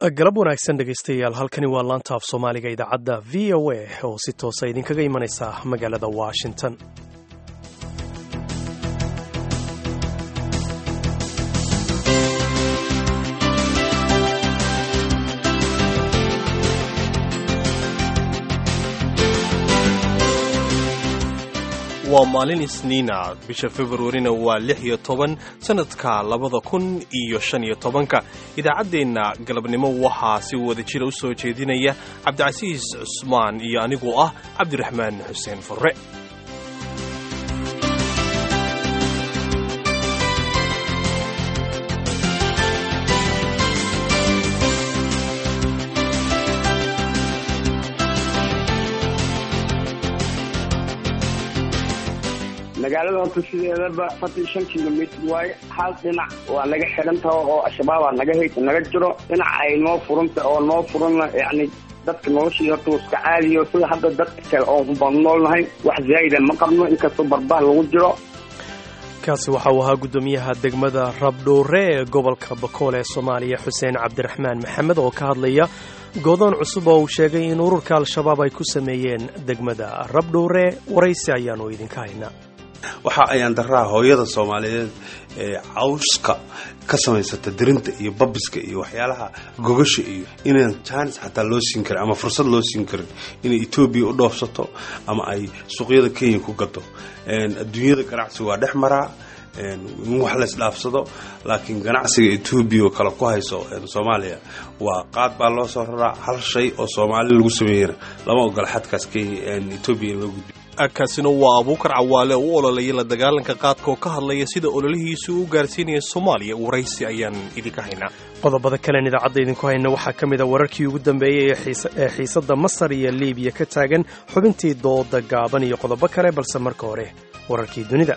galab wanaagsan dhegaystayaal halkani waa laanta af soomaaliga idaacadda v o a oo si toosa idinkaga imanaysa magaalada washington waa maalin isniina bisha februarina waa lix iyo toban sannadka labada kun iyo shan iyo tobanka idaacaddeenna galabnimo waxaa si wada jira u soo jeedinaya cabdicasiis cusmaan iyo anigoo ah cabdiraxmaan xuseen furre magaalada horta sideedaba afartan shan kilomitr waaye hal dhinac waa naga xirantaha oo al-shabaabaa naga hay naga jiro dhinac ay noo furanta oo noo furana yacni dadka noloshii horta iska caadiyo sida hadda dadka kale oon baan noolnahay wax zaa'ida ma qabno inkastoo barbaar lagu jiro kaasi waxa uu ahaa guddoomiyaha degmada rabdhuure ee gobolka bakool ee soomaaliya xuseen cabdiraxmaan maxamed oo ka hadlaya goodoon cusub oo uu sheegay in ururka al-shabaab ay ku sameeyeen degmada rabdhuure waraysi ayaanu idinka haynaa waxa ayaan daraa hooyada soomaaliyeed ee cawska ka samaysata dirinta iyo babiska iyo waxyaalaha gogasha iyo inaan jaanis xataa loo siin karin ama fursad loo siin karin inay etoobiya u dhoofsato ama ay suuqyada kenya ku gato adduunyada ganacsiga waa dhex maraa in wax laysdhaafsado laakiin ganacsiga etoobiya oo kale ku hayso soomaaliya waa qaad baa loo soo raraa hal shay oo soomaali lagu sameeyana lama ogola xadkaas kenya etoobiya in loo gudbiyo kaasina waa abuukar cawaale oo u ololayay la dagaalanka qaadka oo ka hadlaya sida ololihiisu u gaarsiinaya soomaaliya waraysi ayaan idinka haynaa qodobada kalen idaacadda idinku hayna waxaa ka mid a wararkii ugu dambeeyey ee xiisadda masar iyo liibiya ka taagan xubintii dooda gaaban iyo qodobo kale balse marka hore wararkii dunida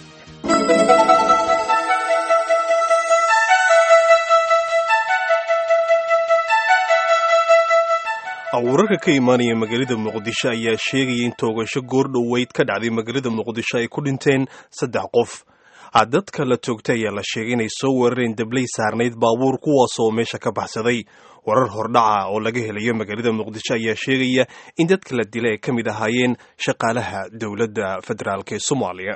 wararka ka imaanaya magaalada muqdisho ayaa sheegaya in toogasho goordhoweyd ka dhacday magaalada muqdisho ay ku dhinteen saddex qof dadka la toogtay ayaa la sheegay inay soo weerareen dablay saarnayd baabuur kuwaas oo meesha ka baxsaday warar hordhaca oo laga helayo magaalada muqdisho ayaa sheegaya in dadka la dila ay ka mid ahaayeen shaqaalaha dowladda federaalk ee soomaaliya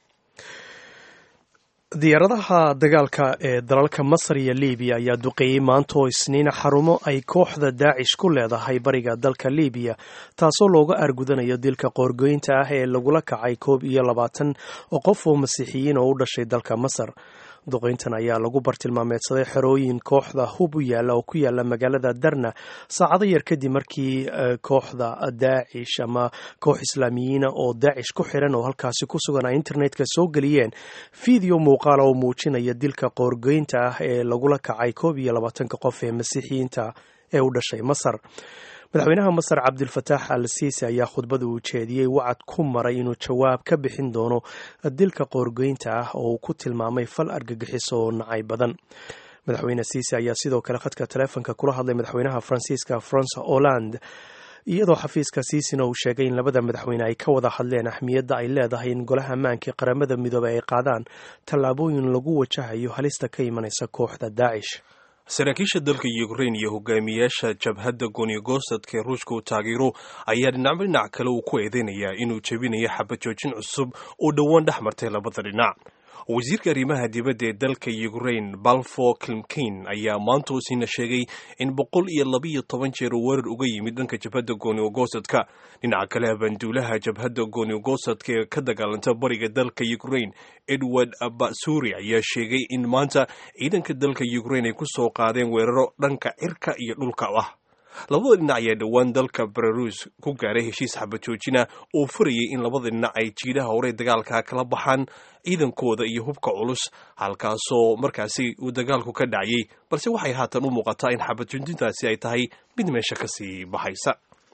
diyaaradaha dagaalka ee dalalka masar iyo libiya ayaa duqeeyey maanta oo isniina xarumo ay kooxda daacish ku leedahay bariga dalka libiya taasoo looga argudanayo dilka qoorgoynta ah ee lagula kacay koob iyo labaatan oo qof oo masiixiyiin oo u dhashay dalka masar duqeyntan ayaa lagu bartilmaameedsaday xerooyin kooxda hub u yaalla oo ku yaalla magaalada darna saacado yar kadib markii kooxda daacish ama koox islaamiyiina oo daacish ku xiran oo halkaasi ku sugan ay internetka soo geliyeen video muuqaala oo muujinaya dilka qoorgeynta ah ee lagula kacay koob iyo labaatanka qof ee masiixiyiinta ee u dhashay masar madaxweynaha masar cabdilfataax al siisi ayaa khudbada uu jeediyey wacad ku maray inuu jawaab ka bixin doono dilka qoorgeynta ah oo uu ku tilmaamay fal argagixiso oo nacay badan madaxweyne siisi ayaa sidoo kale khadka taleefonka kula hadlay madaxweynaha faransiiska francois holland iyadoo xafiiska siisina uu sheegay in labada madaxweyne ay ka wada hadleen ahmiyadda ay leedahay in golaha ammaanka qaramada midoobey ay qaadaan tallaabooyin lagu wajahayo halista ka imanaysa kooxda daacish saraakiisha dalka ukrain iyo hogaamiyaasha jabhadda goonigosadka ee ruushka uu taageero ayaa dhinacba dhinac kale uu ku eedeynayaa inuu jebinayo xabad joojin cusub oo dhowaan dhex martay labada dhinac wasiirka arrimaha dibadda ee dalka ukrain balfo klimkin ayaa maanta usiina sheegay in boqol iyo labaiyo toban jeer uu weerar uga yimid dhanka jabhadda goonigosadka dhinaca kale habanduulaha jabhadda goonigosadka ee ka dagaalanta bariga dalka ukrain edward basuri ayaa sheegay in maanta ciidanka dalka ukrain ay ku soo qaadeen weeraro dhanka cirka iyo dhulka ah labada dhinac ayaa dhowaan dalka belarus ku gaaray heshiis xabad joojina oo furayay in labada dhinac ay jiidaha hore dagaalka kala baxaan ciidankooda iyo hubka culus halkaasoo markaasi uu dagaalku ka dhacayay balse waxay haatan u muuqataa in xabad joojintaasi ay tahay mid meesha kasii baxaysa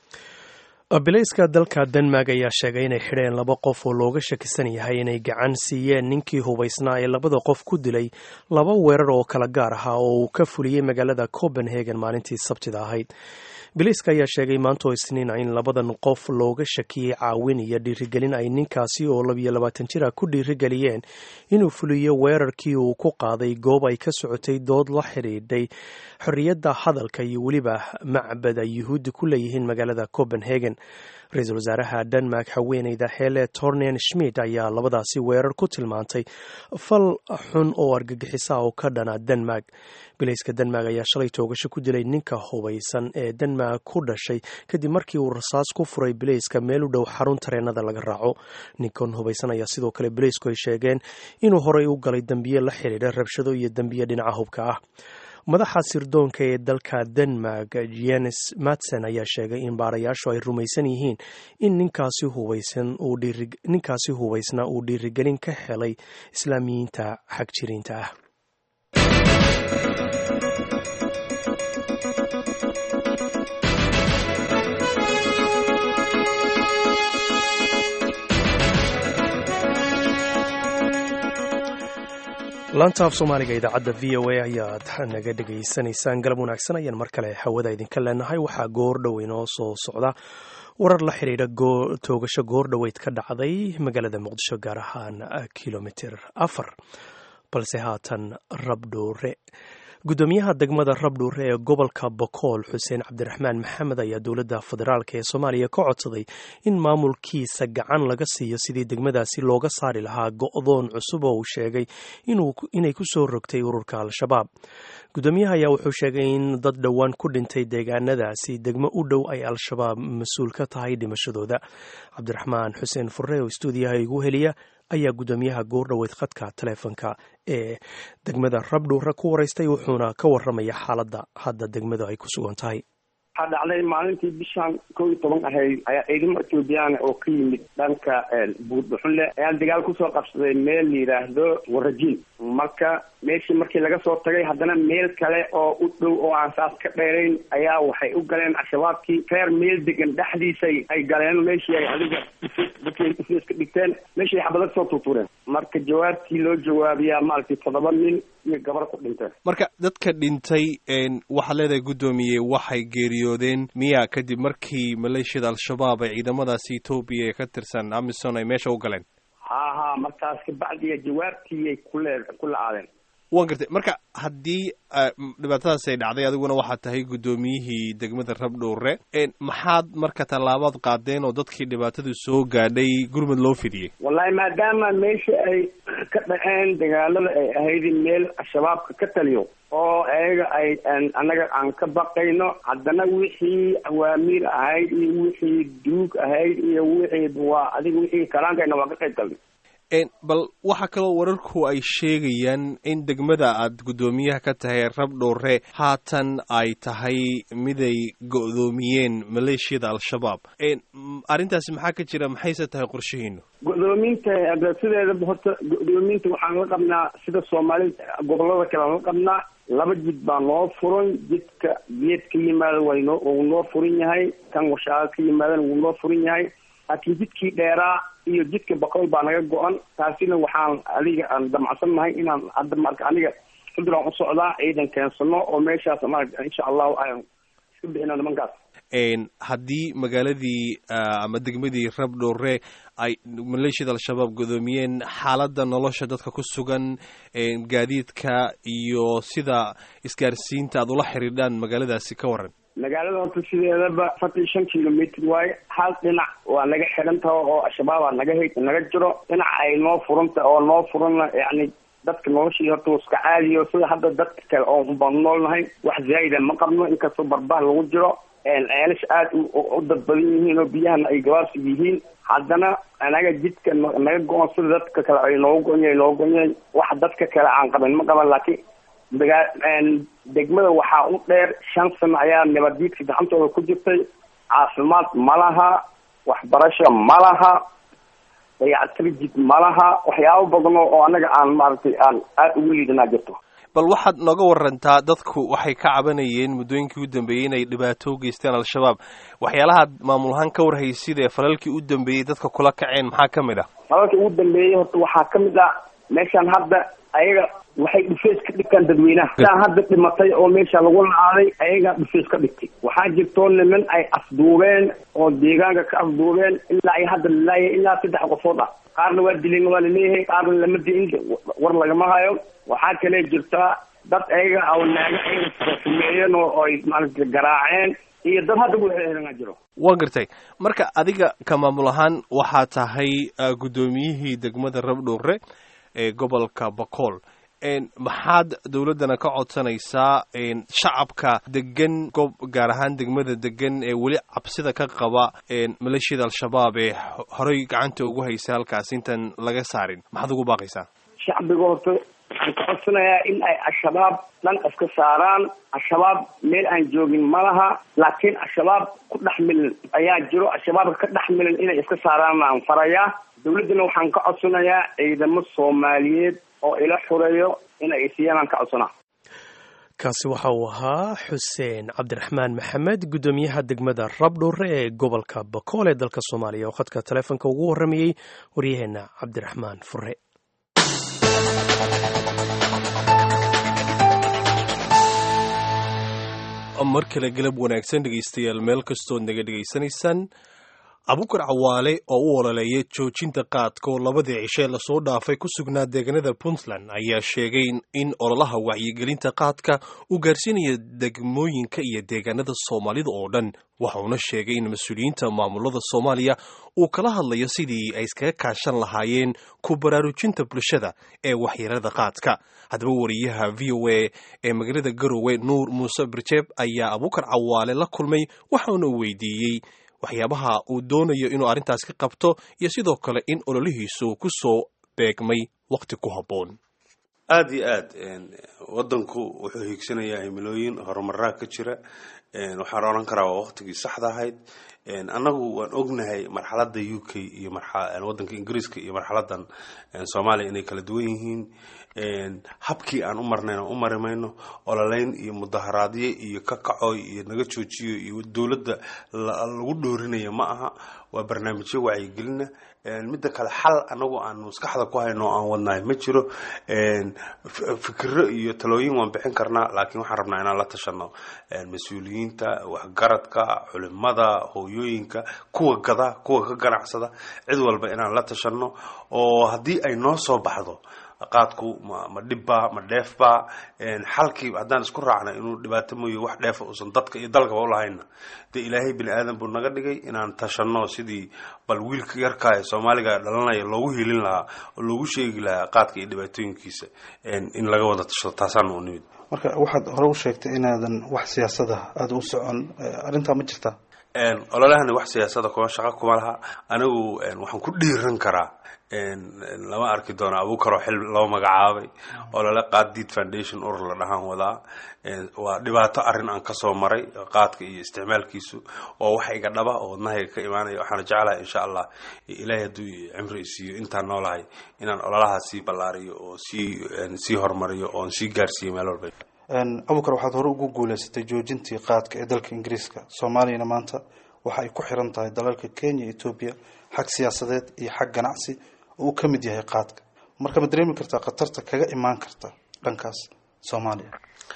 bilayska dalka denmark ayaa sheegay inay xidheen laba qof oo looga shakisan yahay inay gacan siiyeen ninkii hubaysnaa ee labada qof ku dilay laba weerar oo kala gaar ahaa oo uu ka fuliyey magaalada copenhagen maalintii sabtida ahayd biliiska ayaa sheegay maantoo isniina in labadan qof looga shakiyey caawin iyo dhiirigelin ay ninkaasi oo labiyo labaatan jir ah ku dhiirigeliyeen inuu fuliyo weerarkii uu ku qaaday goob ay ka socotay dood la xidhiidhay xorriyadda hadalka iyo weliba macbad ay yuhuudda ku leeyihiin magaalada copenhagen ra-iisul wasaaraha denmark haweeneyda hele tornen schmidt ayaa labadaasi weerar ku tilmaantay fal xun oo argagixisa oo ka dhana denmark bilayska denmark ayaa shalay toogasho ku dilay ninka hubaysan ee denmark ku dhashay kadib markii uu rasaas ku furay bilayska meel u dhow xarun tareenada laga raaco ninkan hubaysan ayaa sidoo kale bilaysku ay sheegeen inuu horey u galay dembiye la xidhiidha rabshado iyo dembiye dhinaca hubka ah madaxa sirdoonka ee dalka denmark jenes matson ayaa sheegay in baarayaashu ay rumaysan yihiin in ninkaasi hubaysan ninkaasi hubaysna uu dhiirigelin ka helay islaamiyiinta xagjiriinta ah laanta af soomaaliga idaacadda v o a ayaad naga dhegaysanaysaan galab wanaagsan ayaan mar kale hawada idinka leenahay waxaa goordhow inoo soo socda warar la xidhiidha toogasho goordhoweyd ka dhacday magaalada muqdisho gaar ahaan kilomitir afar balse haatan rabdhuure gudoomiyaha degmada rabdhuure ee gobolka bokool xuseen cabdiraxmaan maxamed ayaa dowladda federaalk ee soomaaliya ka codsaday in maamulkiisa gacan laga siiyo sidii degmadaasi looga saari lahaa go'doon cusub oo uu sheegay inay ku soo rogtay ururka al-shabaab gudoomiyaha ayaa wuxuu sheegay in dad dhowaan ku dhintay deegaanadaasi degmo u dhow ay al-shabaab mas-uul ka tahay dhimashadooda cabdiraxmaan xuseen furre oo stuudiyaha igu heliya ayaa gudoomiyaha goordhoweyd khadka taleefonka ee degmada rabdhuure ku waraystay wuxuuna ka waramaya xaaladda hadda degmadu ay ku sugan tahay waxaa dhacday maalintii bishan kow iyo toban ahayd ayaa ciidamo ethoobiyaana oo ka yimid dhanka buurdhuxunle ayaa dagaal kusoo qabsaday meel la yidhaahdo warajiin marka meeshii markii laga soo tagay haddana meel kale oo u dhow oo aan saas ka dheerayn ayaa waxay u galeen al-shabaabkii reer meel degan dhexdiisay ay galeen meeshii ay adiga dadkay iska dhigteen meeshii ay xabada kasoo tuurtuureen marka jawaabtii loo jawaabiyaa maaragtay toddoba nin iyo gabar ku dhinteen marka dadka dhintay waxaad leedahay guddoomiye waxay geeriyoodeen miya kadib markii maleeshiyada al-shabaab ay ciidamadaasi etoobiya ee ka tirsan amison ay meesha u galeen ha ha markaas kabacdiya jawaabtiiyay kule ku la-aadeen waan gartay marka haddii dhibaatadaas ay dhacday adiguna waxaad tahay guddoomiyihii degmada rabdhowre maxaad marka tallaabaad qaadeen oo dadkii dhibaatadu soo gaadhay gurmud loo fidiyey wallahi maadaama meesha ay ka dhaceen dagaalada ay ahayd meel al-shabaabka ka taliyo oo ayaga ay annaga aan ka baqayno haddana wixii awaamiir ahayd iyo wixii duug ahayd iyo wixii waa adiga wixii kalaankayna waa ka qayb galnay bal waxaa kaloo wararku ay sheegayaan in degmada aad guddoomiyaha ka tahay rabdhowre haatan ay tahay miday go'doomiyeen maleeshiyada al-shabaab arrintaasi maxaa ka jira maxayse tahay qorshihiinu go'doominta sideedaba horta go'doominta waxaan la qabnaa sida soomaalida gobolada kale aan la qabnaa laba jid baa noo furan jidka geed ka yimaada waynoo wuu noo furan yahay kan washaaqo ka yimaadana wuu noo furan yahay laakiin jidkii dheeraa iyo jidka boqol baa naga go-an taasina waxaan adiga aan damacsan nahay inaan hadda marka aniga xuduraan u socdaa ciidan keensano oo meeshaas maarata insha allahu aan iska bixino nimankaas haddii magaaladii ama degmadii rabdhowre ay maleeshiyada al-shabaab godoomiyeen xaaladda nolosha dadka ku sugan gaadiidka iyo sida isgaarsiinta aad ula xidhiidhaan magaaladaasi ka waran magaalada horta sideedaba afartan iyo shan kilomitr waaye hal dhinac waa naga xidhan taho oo al-shabaaba naga hay naga jiro dhinac ay noo furanta oo noo furana yacni dadka noloshii horta wa iska caadiyo sida hadda dadka kale oo baan noolnahay wax zaa'ida ma qabno inkastoo barbah lagu jiro ceelasha aada u dad badan yihiin oo biyahana ay gabaabsi yihiin haddana anaga jidka naga go-on sida dadka kale ay nooga go-onyahay nooga go-onyahay wax dadka kale aan qaban ma qaban laakiin dagaa degmada waxaa u dheer shan sano ayaa nabaddiidka gacantooda ku jirtay caafimaad ma laha waxbarasho ma laha dayactir jid ma laha waxyaabo badan oo anaga aan maaragtay aan aada ugu liidanaa jirto bal waxaad nooga warantaa dadku waxay ka cabanayeen muddooyinkii u dambeeyey inay dhibaato u geysteen al-shabaab waxyaalahaad maamul ahaan ka warhaysid ee falalkii u dambeeyey dadka kula kaceen maxaa ka mid ah falalkii ugu dambeeyey horta waxaa ka mid ah meeshaan hadda ayaga waxay dhufeys ka dhigtaan dadweynaha saa hadda dhimatay oo meesha lagu lacaaday ayagaa dhufeys ka dhigtay waxaa jirtoo niman ay afduubeen oo deegaanka ka afduubeen ilaa ay hadda lalaaya ilaa saddex qofood ah qaarna waa dileen waa laleeyahay qaarna lama dilin war lagama hayo waxaa kale jirtaa dad ayaga oo naaga ayaga sameeyeen oo ay maaragtay garaaceen iyo dad hadda buuxeeranaa jiro waa gartay marka adiga ka maamul ahaan waxaa tahay guddoomiyihii degmada rabdhowre ee gobolka bakool maxaad dowladdana ka codsanaysaa shacabka degan gob gaar ahaan degmada degan ee weli cabsida ka qaba maleeshiyada al-shabaab ee horey gacanta ugu haysa halkaas intaan laga saarin maxaad ugu baaqaysaa shacbiga horta waxaan ka codsanayaa in ay al-shabaab dhan iska saaraan al-shabaab meel aan joogin ma laha laakiin al-shabaab ku dhex milan ayaa jiro al-shabaabka ka dhex milan inay iska saaraan aan farayaa dowladdana waxaan ka codsanayaa ciidamo soomaaliyeed oo ila xureeyo inay isiiyaan ka codsanaa kaasi waxa uu ahaa xuseen cabdiraxmaan maxamed guddoomiyaha degmada rabdhowre ee gobolka bakool ee dalka soomaaliya oo khadka taleefonka ugu warramayey waryaheena cabdiraxmaan fure mar kale galab wanaagsan dhegaystayaal meel kastood naga dhegaysanaysaan abukar cawaale oo u ololeeya joojinta qaadka oo labadii cishe lasoo dhaafay ku sugnaa deegaanada puntland ayaa sheegay in ololaha wacyigelinta qaadka uu gaarsiinayo degmooyinka iyo deegaanada soomaalida oo dhan waxauna sheegay in mas-uuliyiinta maamulada soomaaliya uu kala hadlayo sidii ay iskaga kaashan lahaayeen ku baraarujinta bulshada ee waxyeelada qaadka haddaba wariyaha v o a ee magaalada garowe nuur muuse birjeeb ayaa abukar cawaale la kulmay waxauna weydiiyey waxyaabaha uu doonayo inuu arrintaas ka qabto iyo sidoo kale in ololihiisu ku soo beegmay wakhti ku habboon aada iyo aad wadanku wuxuu hiigsanayaa himilooyin horumaraa ka jira waxaan odhan karaa waa waktigii saxda ahayd annagu waan ognahay marxaladda u k iyo wadanka ingiriiska iyo marxaladan soomaaliya inay kala duwan yihiin habkii aan u marnayn aan u mari mayno ololeyn iyo mudaharaadyo iyo ka kacoy iyo naga joojiyo iyo dowladda lagu dhoorinaya ma aha waa barnaamijyo wacyigelina midda kale xal anagu aan maskaxda ku hayno aan wadnahay ma jiro fikiro iyo talooyin waan bixin karnaa laakiin waxaan rabnaa inaan la tashano mas-uuliyiinta waxgaradka culimada hooyooyinka kuwa gada kuwa ka ganacsada cid walba inaan la tashano oo haddii ay noo soo baxdo qaadku ma ma dhibba ma dheefba xalkii haddaan isku raacna inuu dhibaato mooye wax dheefa uusan dadka iyo dalkaba ulahayna dee ilaahay bini aadan buu naga dhigay inaan tashano sidii bal wiilka yarkaa ee soomaaliga dhalanaya loogu hiilin lahaa oo loogu sheegi lahaa qaadka iyo dhibaatooyinkiisa in laga wada tashado taasaana u nimid marka waxaad hore u sheegtay inaadan wax siyaasada aada u socon arrintaa ma jirtaa ololahani wax siyaasada kuma shaqo kuma laha anigu waxaan ku dhiiran karaa lama arki doono abuukaroo xil loo magacaabay olole qaaddiid foundation urur la dhahaan wadaa waa dhibaato arrin aan kasoo maray qaadka iyo isticmaalkiisu waa wax iga dhaba oo wadnahayga ka imaanaya waxaana jeclahay insha allah ilaahay hadduu cimri isiiyo intaan noolahay inaan ololaha sii ballaariyo oo sii sii horumariyo oon sii gaarsiiyo meel walba abukar waxaad hore ugu guuleysatay joojintii qaadka ee dalka ingiriiska soomaaliyana maanta waxa ay ku xiran tahay dalalka kenya etoobiya xag siyaasadeed iyo xag ganacsi oo uu ka mid yahay qaadka marka ma dareemi kartaa khatarta kaga imaan karta dhankaas soomaaliya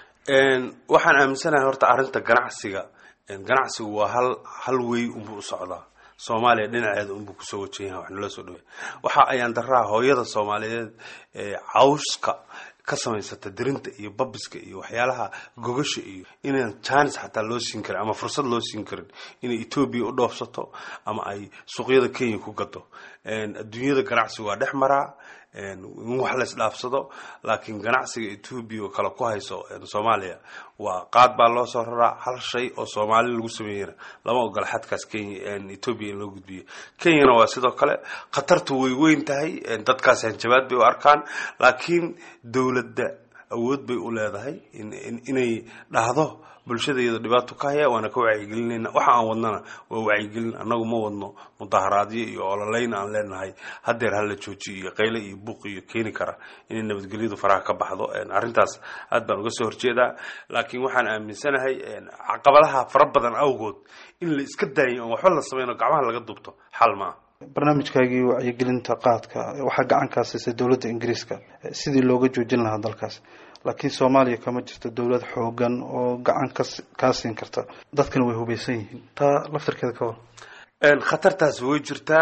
waxaan aaminsanahay horta arrinta ganacsiga ganacsigu waa hal hal wey unbuu u socdaa soomaaliya dhinaceeda unbuu kusoo wajan yahay wax nala soo dhawey waxa ayaan daraa hooyada soomaaliyeed ee cawska ka samaysata dirinta iyo babiska iyo waxyaalaha gogasha iyo inaan jaanis xataa loo siin karin ama fursad loo siin karin inay etoobiya u dhoofsato ama ay suuqyada kenya ku gado adduunyada ganacsiga waa dhex maraa in wax lays dhaafsado laakiin ganacsiga etoobiya oo kale ku hayso soomaaliya waa qaad baa loo soo raraa hal shay oo soomaali lagu sameeyana lama ogola xadkaas kenya etoobiya in loo gudbiyo kenyana waa sidoo kale khatartu way weyn tahay dadkaas hanjabaad bay u arkaan laakiin dowladda awood bay u leedahay inay dhahdo bulshadayada dhibaato ka haya waana ka wacyigelinayna waxa aan wadnana waa wacyigelin annagu ma wadno mudaharaadyo iyo ololeyn aan leenahay hadeer hala joojiyo iyo qayle iyo buuq iyo keeni kara inay nabadgelyadu faraha ka baxdo arrintaas aad baan uga soo horjeedaa laakiin waxaan aaminsanahay caqabadaha fara badan awgood in la iska daayo oon waxba la samayno gacmaha laga dubto xal maa barnaamijkaagii wacyigelinta qaadka waxaa gacan kaa siisay dowladda ingiriiska sidii looga joojin lahaa dalkaas laakiin soomaaliya kama jirto dowlad xoogan oo gacan ka kaa siin karta dadkana way hubaysan yihiin taa laftirkeeda ka hor khatartaas way jirtaa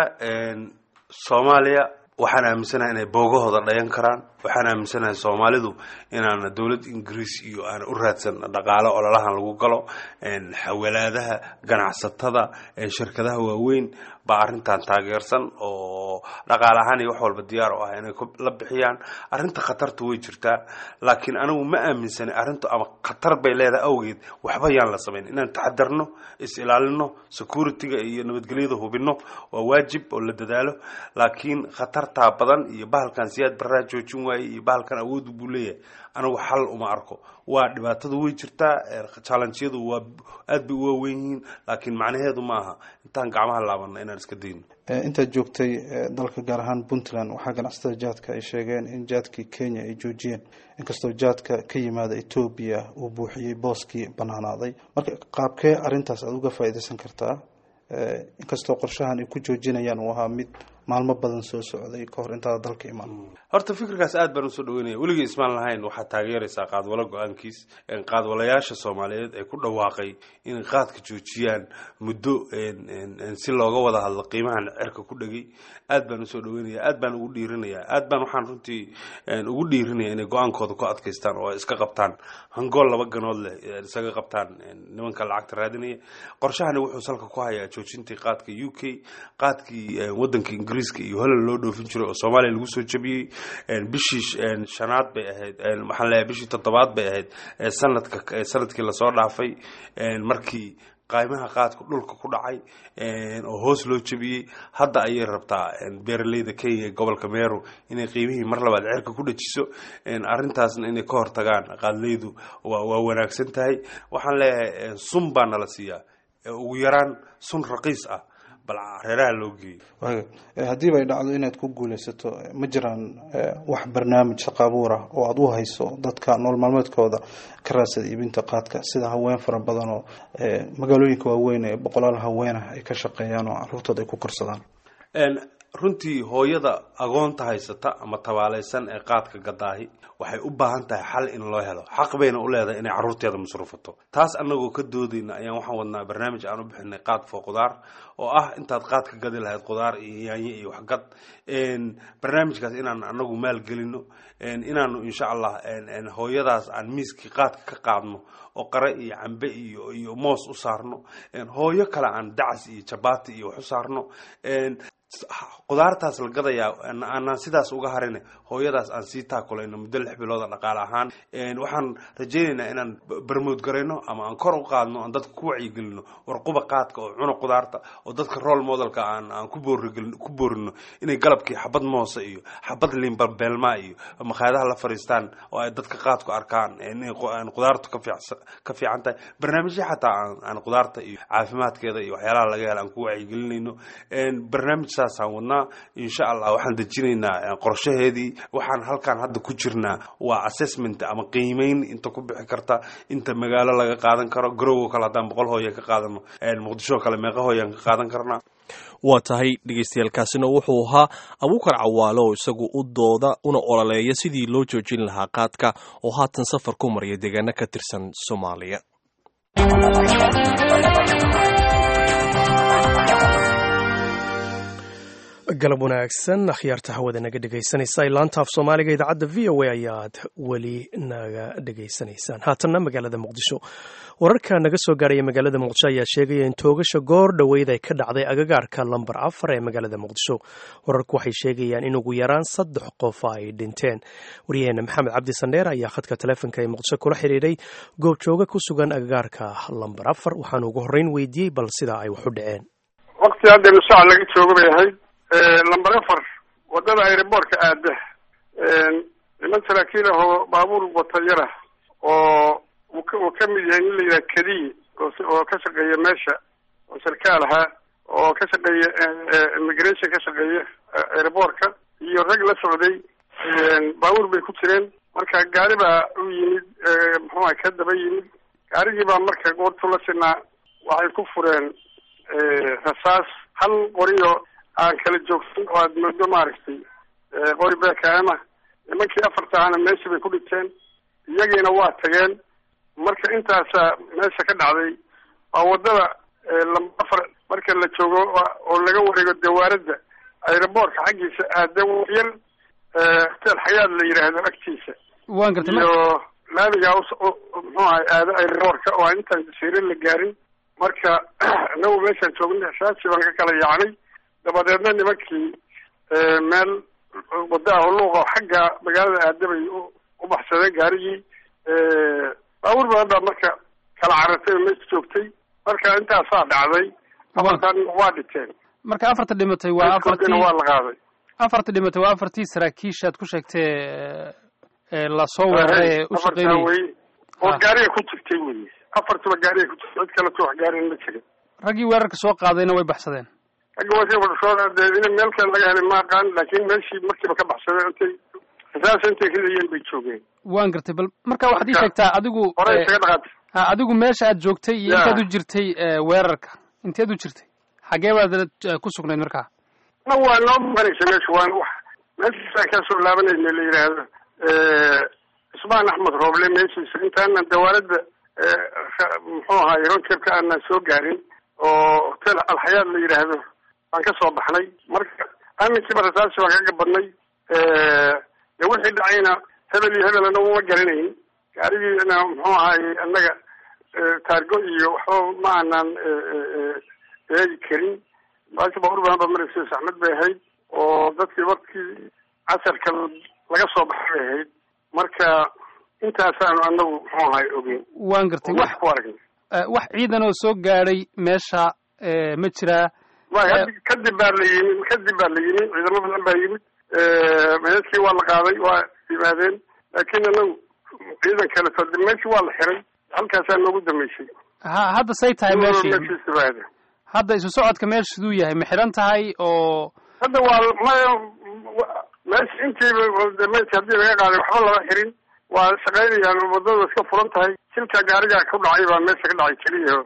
soomaaliya waxaan aaminsanahay inay boogahooda dhayan karaan waxaan aaminsanahay soomaalidu inaana dowlad ingiriis iyo aan u raadsan dhaqaalo ololahan lagu galo xawalaadaha ganacsatada shirkadaha waaweyn baa arrintan taageersan oo dhaqaale ahaan iyo wax walba diyaar u ah inay la bixiyaan arrinta khatartu way jirtaa laakiin anigu ma aaminsanay arrintu ama khatar bay leedahay awgeed waxba yaan la samayn inaan taxadarno is ilaalino security-ga iyo nabadgelyada hubino waa waajib oo la dadaalo laakiin khatartaa badan iyo bahalkan siyaad baraa joojin waaye iyo bahalkan awood buu leeyahay anigu xal uma arko waa dhibaatadu way jirtaa challengeyadu waa aad bay u waaweyn yihiin laakiin macnaheedu ma aha intaan gacmaha laabana inaan iska dayno intaad joogtay dalka gaar ahaan puntland waxaa ganacsatada jaadka ay sheegeen in jaadkii kenya ay joojiyeen inkastoo jaadka ka yimaada etoobiya uu buuxiyey booskii banaanaaday marka qaabkee arrintaas aada uga faa'iidaysan kartaa inkastoo qorshahan ay ku joojinayaan uu ahaa mid maalmo badan soo socday kahor intaada dalka imaan horta fikirkaas aad baan usoo dhaweynaya weligii ismaan lahayn waxaad taageeraysaa qaadwalo go-aankiis qaadwalayaasha soomaaliyeed ee ku dhawaaqay inay qaadka joojiyaan muddo si looga wada hadlo qiimahan cerka ku dhegay aad baan usoo dhaweynaya aad baan ugu dhiirinaya aad baan waxaan runtii ugu dhiirinaya inay go-aankooda ku adkaystaan oo ay iska qabtaan hangool laba ganood leh isaga qabtaan nimanka lacagta raadinaya qorshahani wuxuu salka ku hayaa joojintii qaadka u k qaadkii wadanka ingiriiska iyo holland loo dhoofin jiray oo soomaaliya lagu soo jabiyey bishii shanaad bay ahayd waxaan leeyahay bishii toddobaad bay ahayd sanadka sanadkii lasoo dhaafay markii qaymaha qaadku dhulka ku dhacay oo hoos loo jabiyey hadda ayay rabtaa beeraleyda kenya gobolka meru inay qiimihii mar labaad cerka ku dhajiso arrintaasna inay ka hortagaan qaadleydu waa wanaagsan tahay waxaan leeyahay sun baa nala siiyaa ugu yaraan sun raqiis ah bal reeraha loo geeyo haddiiba ay dhacdo inaad ku guulaysato ma jiraan wax barnaamij shaqo abuur ah oo aada u hayso dadka nool maalmeedkooda ka raadsada iibinta qaadka sida haween fara badan oo magaalooyinka waaweyn ee boqolaal haweenah ay ka shaqeeyaan oo caruurtooda ay ku korsadaan runtii hooyada agoonta haysata ama tabaalaysan ee qaadka gadaahi waxay u baahan tahay xal in loo helo xaq bayna u leedahay inay carruurteeda masruufato taas annagoo ka doodayna ayaan waxaan wadnaa barnaamij aan u bixinay qaad foo qudaar oo ah intaad qaad ka gadi lahayd qudaar iyo yaanyo iyo waxgad barnaamijkaas inaan anagu maalgelino inaanu insha allah hooyadaas aan miiskii qaadka ka qaadno oo qare iyo cambe iyo iyo moos u saarno hooyo kale aan dacas iyo jabaati iyo wax u saarno qudaartaas la gadayaa aanaan sidaas uga harin hooyadaas aan sii taakulayno muddo lix bilooda dhaqaale ahaan waxaan rajaynaynaa inaan barmood garayno ama aan kor u qaadno aan dadka ku wacyigelino warquba qaadka oo cuna qudaarta oo dadka role modelka aan aan ku boorigelino ku boorino inay galabkii xabad moose iyo xabad liinbalbeelmaa iyo makhaayadaha la fariistaan oo ay dadka qaadku arkaan inay qudaartu ka fiicsan ka fiican tahay barnaamijyo xataa aan aan qudaarta iyo caafimaadkeeda iyo waxyaalaha laga hela aan ku wacyigelinayno barnaamij saasaan wadnaa insha allah waxaan dejinaynaa qorshaheedii waxaan halkaan hadda ku jirnaa waa assessment ama qiimeyn inta ku bixi karta inta magaalo laga qaadan karo garowo kale haddaan boqol hooya ka qaadano muqdisho kale meeqa hooyaan ka qaadan karnaa waa tahay dhegeystayaaalkaasina wuxuu ahaa abuukar cawaale oo isagu u dooda una ololeeya sidii loo joojin lahaa qaadka oo haatan safar ku marya deegaano ka tirsan soomaaliya galab wanaagsan akhyaarta hawada naga dhegaysanaysa laanta af soomaaliga idaacadda v o a ayaad weli naga dhegaysanaysaan haatanna magaalada muqdisho wararka naga soo gaaraya magaalada muqdisho ayaa sheegaya in toogasha goor dhoweyd ay ka dhacday agagaarka lambar afar ee magaalada muqdisho wararku waxay sheegayaan in ugu yaraan saddex qof ay dhinteen waryaheena maxamed cabdi sandheer ayaa khadka taleefonka ee muqdisho kula xiriiray goobjooga ku sugan agagaarka lambar afar waxaanu ugu horreyn weydiiyey bal sidaa ay wax u dhaceen waqti hadda nusaac laga jooga bay ahayd lamber afar wadada aeroboortka aada niman saraakiil ah oo baabuur watayara oo uu ka uu ka mid yahay nin la yidhaha kadiy oo ka shaqeeya meesha oo sarkaal ahaa oo ka shaqeeya immigration ka shaqeeya aeroboortka iyo rag la socday baabuur bay ku jireen marka gaari baa u yimid muxuuha ka daba yimid gaarigii baa marka goortu la sinaa waxay ku fureen rasaas hal qoriyo aan kala joogsan oo aad moodo maaragtay qori beekaama nimankii afarta ahna meeshii bay ku dhinteen iyagiina waa tageen marka intaasaa meesha ka dhacday waa wadada lamba afar marka la joogo oo laga wareego dawaaradda aeroboortka xaggiisa aada yar hotel xayaad la yidhaahdo agtiisa waan gartay iyo laamigaa muxuu ahay aado aeroboortka oo aan intaan jasiire la gaarin marka inagu meeshaan joogna saasi baan ka kala yaacnay dabadeedna nimankii meel wadaha luuqa xagga magaalada aadabay u baxsadeen gaarigii baabuur badan baa marka kala carartay oo meesha joogtay marka intaasaa dhacday afartan waa dhinteen marka afarta dhimatay waa afartii waa la qaaday afarta dhimatay waa afartii saraakiisha aad ku sheegtee lasoo weeraray ee u shaqeynayay wey oo gaariga ku jirtay wey afartuba gaariga ku jirtay cid kaleto wax gaariga ma jirin raggii weerarka soo qaadayna way baxsadeen ragga wasi wadasoo dee in meel kale laga helay ma aqaan laakiin meeshii markiiba ka baxsadeen intay rasaas intay ridayeen bay joogeen waan gartay bal marka waxaad ii sheegtaa adigu hore isaga dhaqaatay ha adigu meesha aad joogtay iyo Ya. intaad u jirtay weerarka inteed u jirtay xagee baad eh, ku sugnayd markaa na waa noo muqanaysa meesha waan wax meeshiisaan kasoo laabanayna la yidhaahdo cusmaan axmed rooble meeshiisa intaanan dawaaladda muxuu ahaay ronkebka aanan soo gaarin oo hotel alxayaad la yidhaahdo baan ka soo baxnay marka aminkiiba rasaasi baan kaga badnay de wixii dhacayna hebel iyo hebel anagu ma garanayn gaarigiina muxuu ahaay annaga taargo iyo waxba ma aanan eegi karin baasha baabuur badan ba maraysa saxmad bay ahayd oo dadkii markii casarka laga soo baxay bay ahayd marka intaasaanu anagu muxuu ahay ogeyn waan gartay oo wax wax ku aragnay eh, wax ciidan oo soo gaadhay meesha eh, ma jiraa way haddi- kadib baa la yimid kadib baa la yimid ciidamo badan baa yimid meedkii waa la qaaday waa yimaadeen laakiin anagu ciidan kaleto de meeshii waa la xiray halkaasaa noogu dambeysay ha hadda say tahay meeshii meeshiisa baada hadda isu socodka meesha siduu yahay ma xiran tahay oo hadda waa maya meesha intiiba de meydka haddii laga qaaday waxba lama xirin waa shaqaynayaan wadada iska furan tahay silka gaariga ku dhacay baa meesha ka dhacay keliya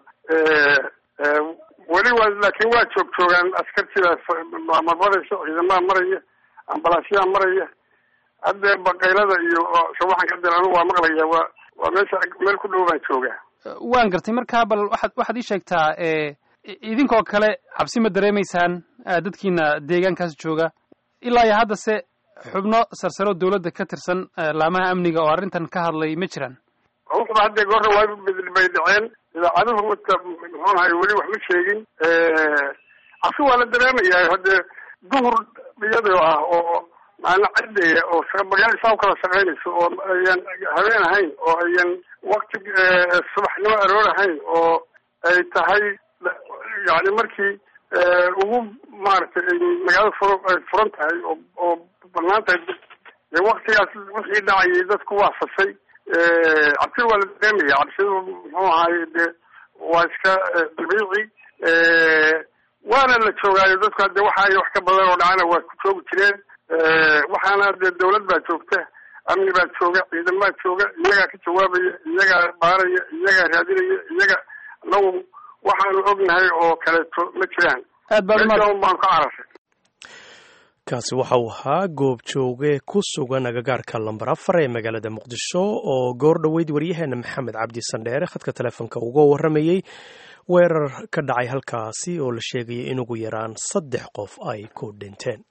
weli waa laakiin waa joog joogaan askartidaas marmaraysa ciidamaha maraya ambalaasyaha maraya hadda baqaylada iyo shawaxan ka dir anigu waa maqlaya waa waa meesha meel ku dhow baan joogaa waan gartay markaa bal waxaad waxaad ii sheegtaa eh, i- idinkoo kale cabsi ma dareemaysaan ah, dadkiina deegaankaas jooga ilaa iyo haddase xubno sarsaro dawladda ka tirsan eh, laamaha amniga oo arrintan ka hadlay ma jiraan wuxuba hadda goorna waa bay dhaceen idaacaduhu mata muxuu ahay weli wax ma sheegin cabsi waa la dareemayaa hadde duhur iyadoo ah oo maalin cadeya oo magaala saa ukala shaqaynayso oo ayan habeen ahayn oo ayan wakti subaxnimo aroor ahayn oo ay tahay yani markii ugu maaragtay ay magaalada fur ay furan tahay oo oo banaan tahay dee waktigaas wixii dhacayay dadku waa fasay cabsi waa la dareemaya cabsidu muxuu ahaay de waa iska dabiici waana la joogaayo dadku hadde waxa ay wax ka badan oo dhacana waa ku joogi jireen waxaana dee dawlad baa joogta amni baa jooga ciidan baa jooga iyagaa ka jawaabaya iyagaa baaraya iyagaa raadinaya iyaga anagu waxaanu ognahay oo kaleeto ma jiraan aad baad umad meesha un baan ka cararray kaasi waxa uu ahaa goob jooge ku sugan agagaarka lambar afar ee magaalada muqdisho oo goor dhoweyd waryaheena maxamed cabdi sandheere khadka telefoonka uga warramayey weerar ka dhacay halkaasi oo la sheegayay in ugu yaraan saddex qof ay ku dhinteen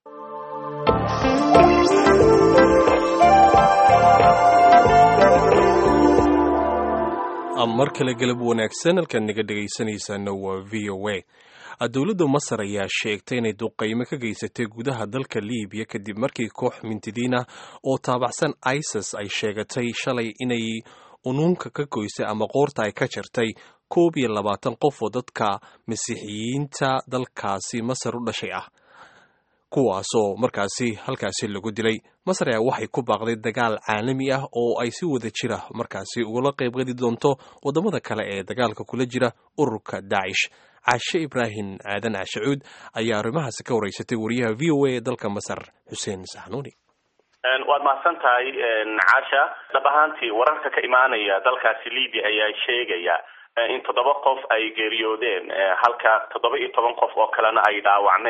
mar kale galab wanaagsan halkaad naga dhegaysanaysaana waa v o a dowladda masar ayaa sheegtay inay duqaymo ka geysatay gudaha dalka libiya kadib markii koox mintidiin ah oo taabacsan isis ay sheegatay shalay inay unuunka ka goysay ama qoorta ay ka jartay koob iyo labaatan qof oo dadka masiixiyiinta dalkaasi masar u dhashay ah kuwaasoo markaasi halkaasi lagu dilay masar ayaa waxay ku baaqday dagaal caalami ah oo ay si wada jira markaasi ugala qaybgeli doonto waddamada kale ee dagaalka kula jira ururka daacish caashe ibraahim aadan cashacuud ayaa arrimahaasi ka wareysatay wariyaha v o a ee dalka masar xuseen saxnuuni waad mahadsan tahay caasha dhab ahaantii wararka ka imaanaya dalkaasi libya ayaa sheegaya in toddoba qof ay geeriyoodeen halka toddoba iyo toban qof oo kalena ay dhaawacmeen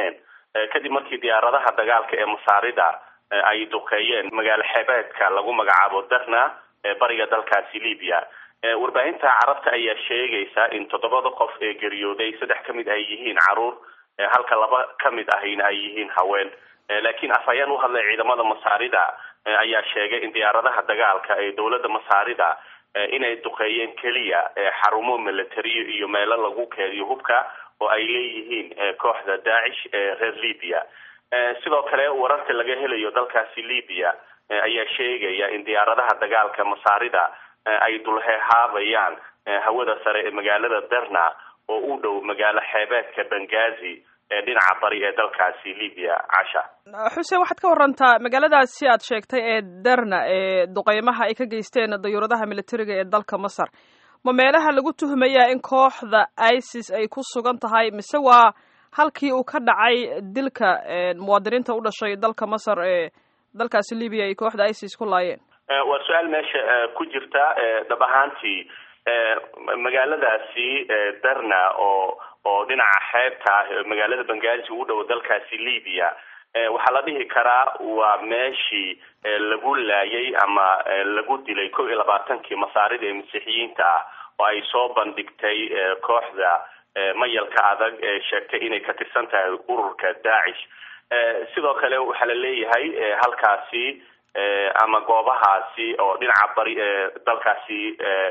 kadib markii diyaaradaha dagaalka ee masaarida ay duqeeyeen magaalo xeebeedka lagu magacaabo darna ee bariga dalkaasi libya warbaahinta carabta ayaa sheegaysa in toddobada qof ee geeriyooday saddex ka mid ay yihiin caruur halka laba ka mid ahina ay yihiin haween laakiin afhayeen u hadlay ciidamada masaarida ayaa sheegay in diyaaradaha dagaalka ee dowladda masaarida inay duqeeyeen keliya xarumo militariyo iyo meelo lagu keediyo hubka oo ay leeyihiin kooxda daacish ee reer libya sidoo kale wararka laga helayo dalkaasi libya ayaa sheegaya in diyaaradaha dagaalka masaarida ay dulheehaabayaan hawada sare ee magaalada derna oo u dhow magaalo xeebeedka bengazi ee dhinaca bari ee dalkaasi libya casha xuseen waxaad ka warantaa magaaladaasi aad sheegtay ee derna ee duqeymaha ay ka geysteen dayuuradaha militariga ee dalka masar ma meelaha lagu tuhmayaa in kooxda isis ay ku sugan tahay mise waa halkii uu ka dhacay dilka muwaadiniinta u dhashay dalka masar ee dalkaasi libya ay kooxda isis ku laayeen waa su-aal meesha ku jirta dhab ahaantii magaaladaasi derna oo oo dhinaca xeebta ah magaalada bengazi u dhow dalkaasi libya waxaa la dhihi karaa waa meeshii lagu laayay ama lagu dilay kow iyo labaatankii masaarida ee masiixiyiinta ah oo ay soo bandhigtay kooxda mayalka adag ee sheegtay inay ka tirsan tahay ururka daacish sidoo kale waxaa la leeyahay halkaasi ama goobahaasi oo dhinaca bari ee dalkaasi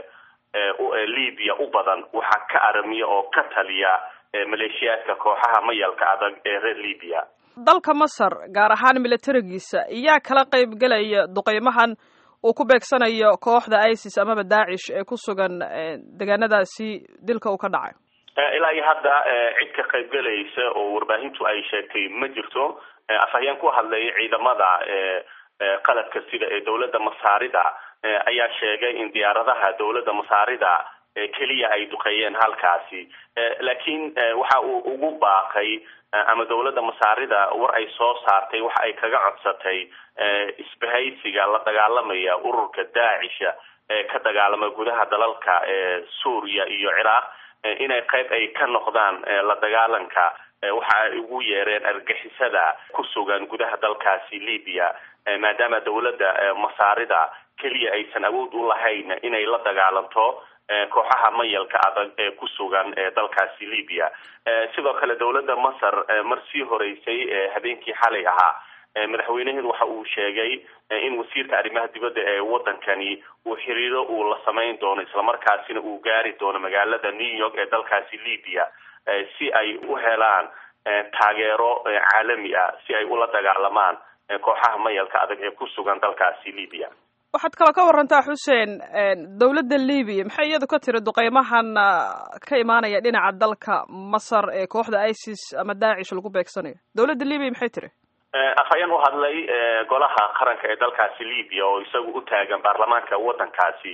libya u badan waxaa ka aramiya oo ka taliya maleeshiyaadka kooxaha mayalka adag ee reer libya dalka masar gaar ahaan militarigiisa iyaa kala qayb gelaya duqeymahan uu ku beegsanayo kooxda isis amaba daacish ee ku sugan deegaanadaasi dilka uu ka dhacay ilaa iyo hadda cid ka qayb gelaysa oo warbaahintu ay sheegtay ma jirto afhayeen ku hadlay ciidamada qaladka sida ee dowladda masaarida ayaa sheegay in diyaaradaha dowladda masaarida keliya ay duqeeyeen halkaasi laakiin waxa uu ugu baaqay ama dowladda masaarida war ay soo saartay waxa ay kaga codsatay isbahaysiga la dagaalamaya ururka daacisha ee ka dagaalama gudaha dalalka suuriya iyo ciraaq inay qayb ay ka noqdaan la dagaalanka waxa ay ugu yeereen argixisada ku sugan gudaha dalkaasi libya maadaama dowladda masaarida keliya aysan awood u lahayn inay la dagaalanto kooxaha mayalka adag ee ku sugan ee dalkaasi libya sidoo kale dowladda masar mar sii horeysay habeenkii xalay ahaa madaxweynaheedu waxa uu sheegay in wasiirka arrimaha dibadda ee wadankani uu xiriiro uu la samayn doono islamarkaasina uu gaari doono magaalada new york ee dalkaasi libya si ay u helaan taageero caalami ah si ay ula dagaalamaan kooxaha mayalka adag ee ku sugan dalkaasi libya waxaad kaloo ka warantaa xuseen dowladda libiya maxay iyadu ka tiri duqeymahan ka imaanaya dhinaca dalka masar ee kooxda isis ama daacish lagu beegsanayo dowladda libiya maxay tiri afhayeen u hadlay golaha qaranka ee dalkaasi libya oo isagu u taagan baarlamaanka waddankaasi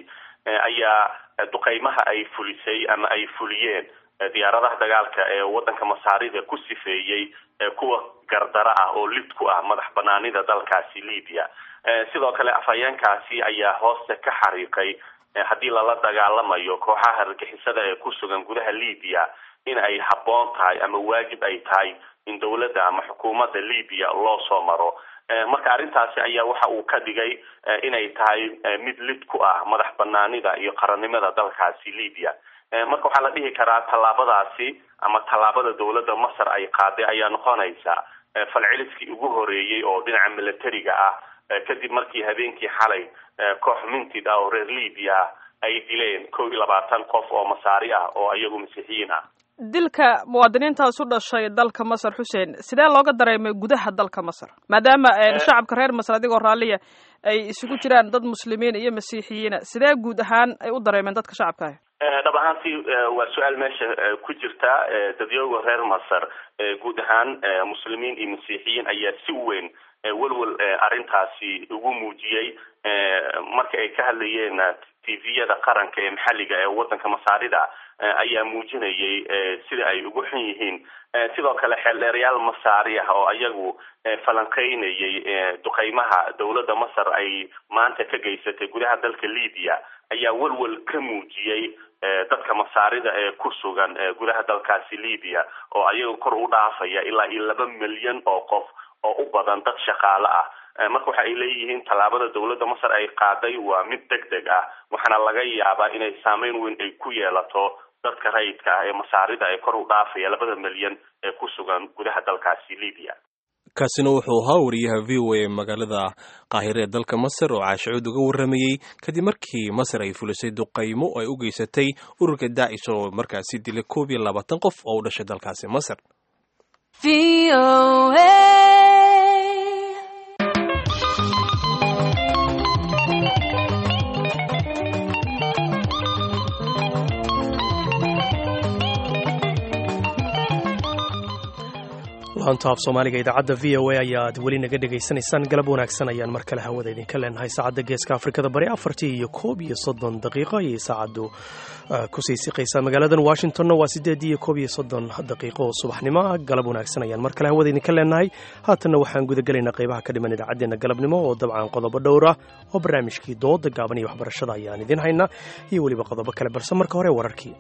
ayaa duqeymaha ay fulisay ama ay fuliyeen diyaaradaha dagaalka ee waddanka masaarida ku sifeeyey kuwa gardaro ah oo lid ku ah madax banaanida dalkaasi libya sidoo kale afhayeenkaasi ayaa hoosta ka xariiqay haddii lala dagaalamayo kooxaha argixisada ee ku sugan gudaha libya in ay habboon tahay ama waajib ay tahay in dowladda ama xukuumadda libya loo soo maro marka arrintaasi ayaa waxa uu ka dhigay inay tahay mid lid ku ah madax banaanida iyo qarannimada dalkaasi libya marka waxaa la dhihi karaa tallaabadaasi ama tallaabada dowladda masar ay qaaday ayaa noqonaysa falceliskii ugu horeeyey oo dhinaca militariga ah kadib markii habeenkii xalay koox mintid ah oo reer libya ah ay dileen kow iyo labaatan qof oo masaari ah oo iyagu masiixiyiin ah dilka muwaadiniintaas u dhashay dalka masar xuseen sidee looga dareemay gudaha dalka masar maadaama shacabka reer masar adigoo raalliya ay isugu jiraan dad muslimiin iyo masiixiyiina sidee guud ahaan ay u dareemeen dadka shacabka ah dhab ahaantii waa su-aal meesha ku jirta dadyooga reer masar guud ahaan muslimiin iyo masiixiyiin ayaa si weyn welwel arrintaasi ugu muujiyey marka ay ka hadlayeen tviyada qaranka ee maxalliga ee waddanka masaarida ayaa muujinayay sida ay ugu xun yihiin sidoo kale xeeldheerayaal masaari ah oo ayagu falanqeynayay duqeymaha dowladda masar ay maanta ka geysatay gudaha dalka libya ayaa welwel ka muujiyey dadka masaarida ee ku sugan gudaha dalkaasi libya oo ayaga kor u dhaafaya ilaa iyo laba milyan oo qof oo u badan dad shaqaale ah marka waxa ay leeyihiin tallaabada dowladda masar ay qaaday waa mid deg deg ah waxaana laga yaabaa inay saameyn weyn ay ku yeelato dadka rayidka ah ee masaarida ee kor u dhaafaya labada milyan ee ku sugan gudaha dalkaasi libya kaasina wuxuu ahaa wariyaha v o a magaalada qaahire ee dalka masar oo caashicuud uga warramayey kadib markii masar ay fulisay duqaymo ay u geysatay ururka daacish oo markaasi dilay koob iyo labaatan qof oo u dhashay dalkaasi masar laanta af soomaaliga idaacadda v o a ayaad weli naga dhegaysanaysaan galab wanaagsan ayaan mar kale hawada idinka leenahay saacadda geeska afrikada bari afartii iyo koob iyo soddon daqiiqo ayay saacaddu kusii siqaysaa magaaladan washingtonna waa siddeed iyo koob iyo soddon daqiiqo oo subaxnimo ah galab wanaagsan ayaan mar kale hawada idinka leenahay haatanna waxaan gudagelaynaa qaybaha ka dhiman idaacaddeenna galabnimo oo dabcan qodobo dhowr ah oo barnaamijkii dooda gaaban iyo waxbarashada ayaan idin haynaa iyo weliba qodobo kale balse marka hore wararkii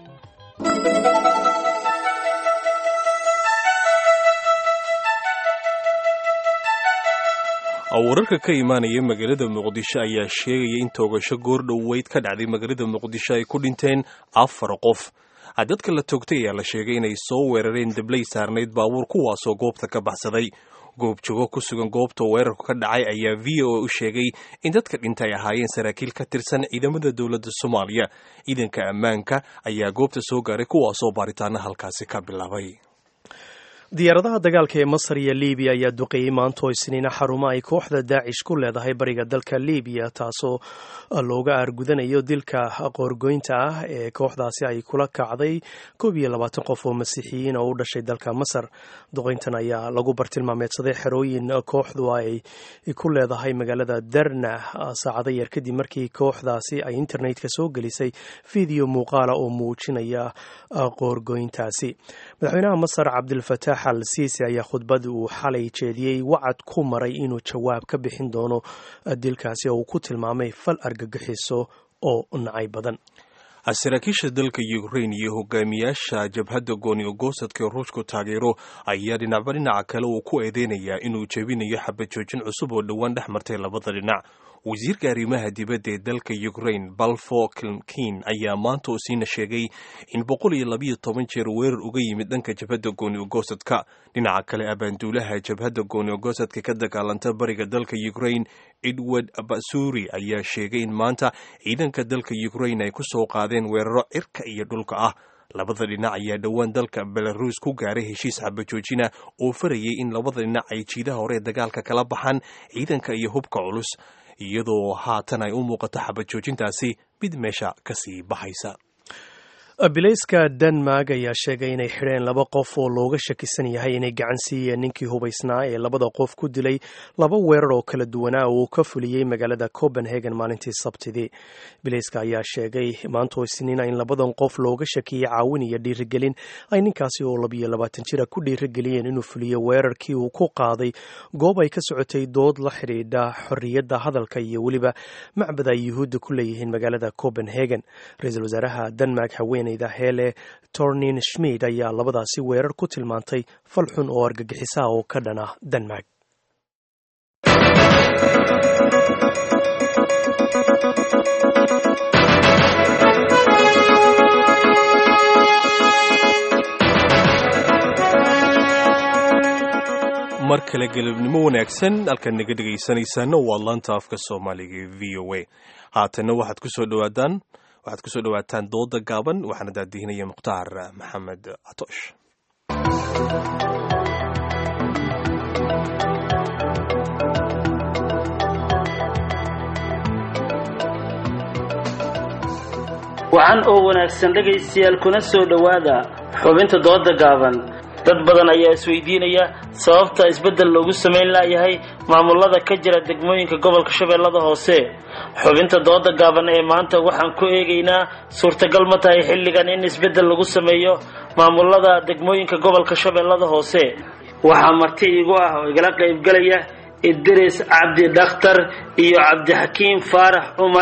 wararka ka imaanaya magaalada muqdisho ayaa sheegaya in toogasho goordhoweyd ka dhacday magaalada muqdisho ay ku dhinteen afar qof dadka la toogtay ayaa la sheegay inay soo weerareen dablay saarnayd baabuur kuwaasoo goobta ka baxsaday goobjoogo ku sugan goobta weerarku ka dhacay ayaa v o a u sheegay in dadka dhintay ay ahaayeen saraakiil ka tirsan ciidamada dowladda soomaaliya ciidanka ammaanka ayaa goobta soo gaaray kuwaasoo baaritaana halkaasi ka bilaabay diyaaradaha dagaalka ee masar iyo libiya ayaa duqeeyey maantoo isniina xarumo ay kooxda daacish ku leedahay bariga dalka libiya taasoo looga aargudanayo dilka qoorgoynta ah ee kooxdaasi ay kula kacday koob iyo labaatan qof oo masiixiyiin oo u dhashay dalka masar duqeyntan ayaa lagu bartilmaameedsaday xerooyin kooxdu ay ku leedahay magaalada darna saacado yar kadib markii kooxdaasi ay internetka soo gelisay fiideo muuqaala oo muujinaya qoorgoyntaasi madaxweynaha masar cabdilfataax al siisi ayaa khudbad uu xalay jeediyey wacad ku maray inuu jawaab ka bixin doono dilkaasi oo uu ku tilmaamay fal argagixiso oo nacay badan saraakiisha dalka ukrain iyo hogaamiyaasha jabhadda gooniyogosadka ruushku taageero ayaa dhinacba dhinaca kale uu ku eedeynayaa inuu jebinayo xabajoojin cusub oo dhowaan dhex martay labada dhinac wasiirka arrimaha dibadda ee dalka ukrain balfo klmkin ayaa maanta oo siina sheegay in boqol iyo labiyo toban jeer weerar uga yimid dhanka jabhadda gooniyogosadka dhinaca kale abaanduulaha jabhadda gooniyogosadka ka dagaalanta bariga dalka ukrain edward basuri ayaa sheegay in maanta ciidanka dalka ukrain ay ku soo qaadeen weeraro cirka iyo dhulka ah labada dhinac ayaa dhowaan dalka belarus ku gaaray heshiis xabajoojina oo farayay in labada dhinac ay jiidaha hore dagaalka kala baxaan ciidanka iyo hubka culus iyadoo haatan ay u muuqato xabajoojintaasi mid meesha kasii baxaysa bilayska denmark ayaa sheegay inay xidheen laba qof oo looga shakisan yahay inay gacan siiyeen ninkii hubaysnaa ee labada qof ku dilay laba weerar oo kala duwanaa oo uu ka fuliyey magaalada copenhagen maalintii sabtidii bilayska ayaa sheegay maantoo isniina in labadan qof looga shakiyey caawin iyo dhiirigelin ay ninkaasi oo labiyo labaatan jira ku dhiirigeliyeen inuu fuliyo weerarkii uu ku qaaday goob ay ka socotay dood la xidhiidha xorriyadda hadalka iyo weliba macbad ay yuhuudda ku leeyihiin magaalada copenhagen ra-iisul wasaaraha denmark haween hele tornin schmid ayaa labadaasi weerar ku tilmaantay fal xun oo argagixisaha oo ka dhan ah denmark mar kale galabnimo wanaagsan halkaad naga dhegaysanaysaana waa laanta afka soomaaliga ee v o a haatanna waxaad kusoo dhawaataan waxaad kusoo dhawaataan dooda gaaban waxaana daadihinaya mukhtaar maxamed catoosh wacan oo wanaagsan dhegaystayaal kuna soo dhowaada xubinta dooda gaaban dad badan ayaa isweydiinaya sababta isbeddel loogu samayn laayahay maamulada ka jira degmooyinka gobolka shabeellada hoose xubinta dooda gaaban ee maanta waxaan ku eegaynaa suurtagal ma tahay xilligan in isbeddel lagu sameeyo maamulada degmooyinka gobolka shabeellada hoose waxaa marti iigu ah oo igala qaybgalaya idris cabdi dhakhtar iyo cabdixakiim faarax cumar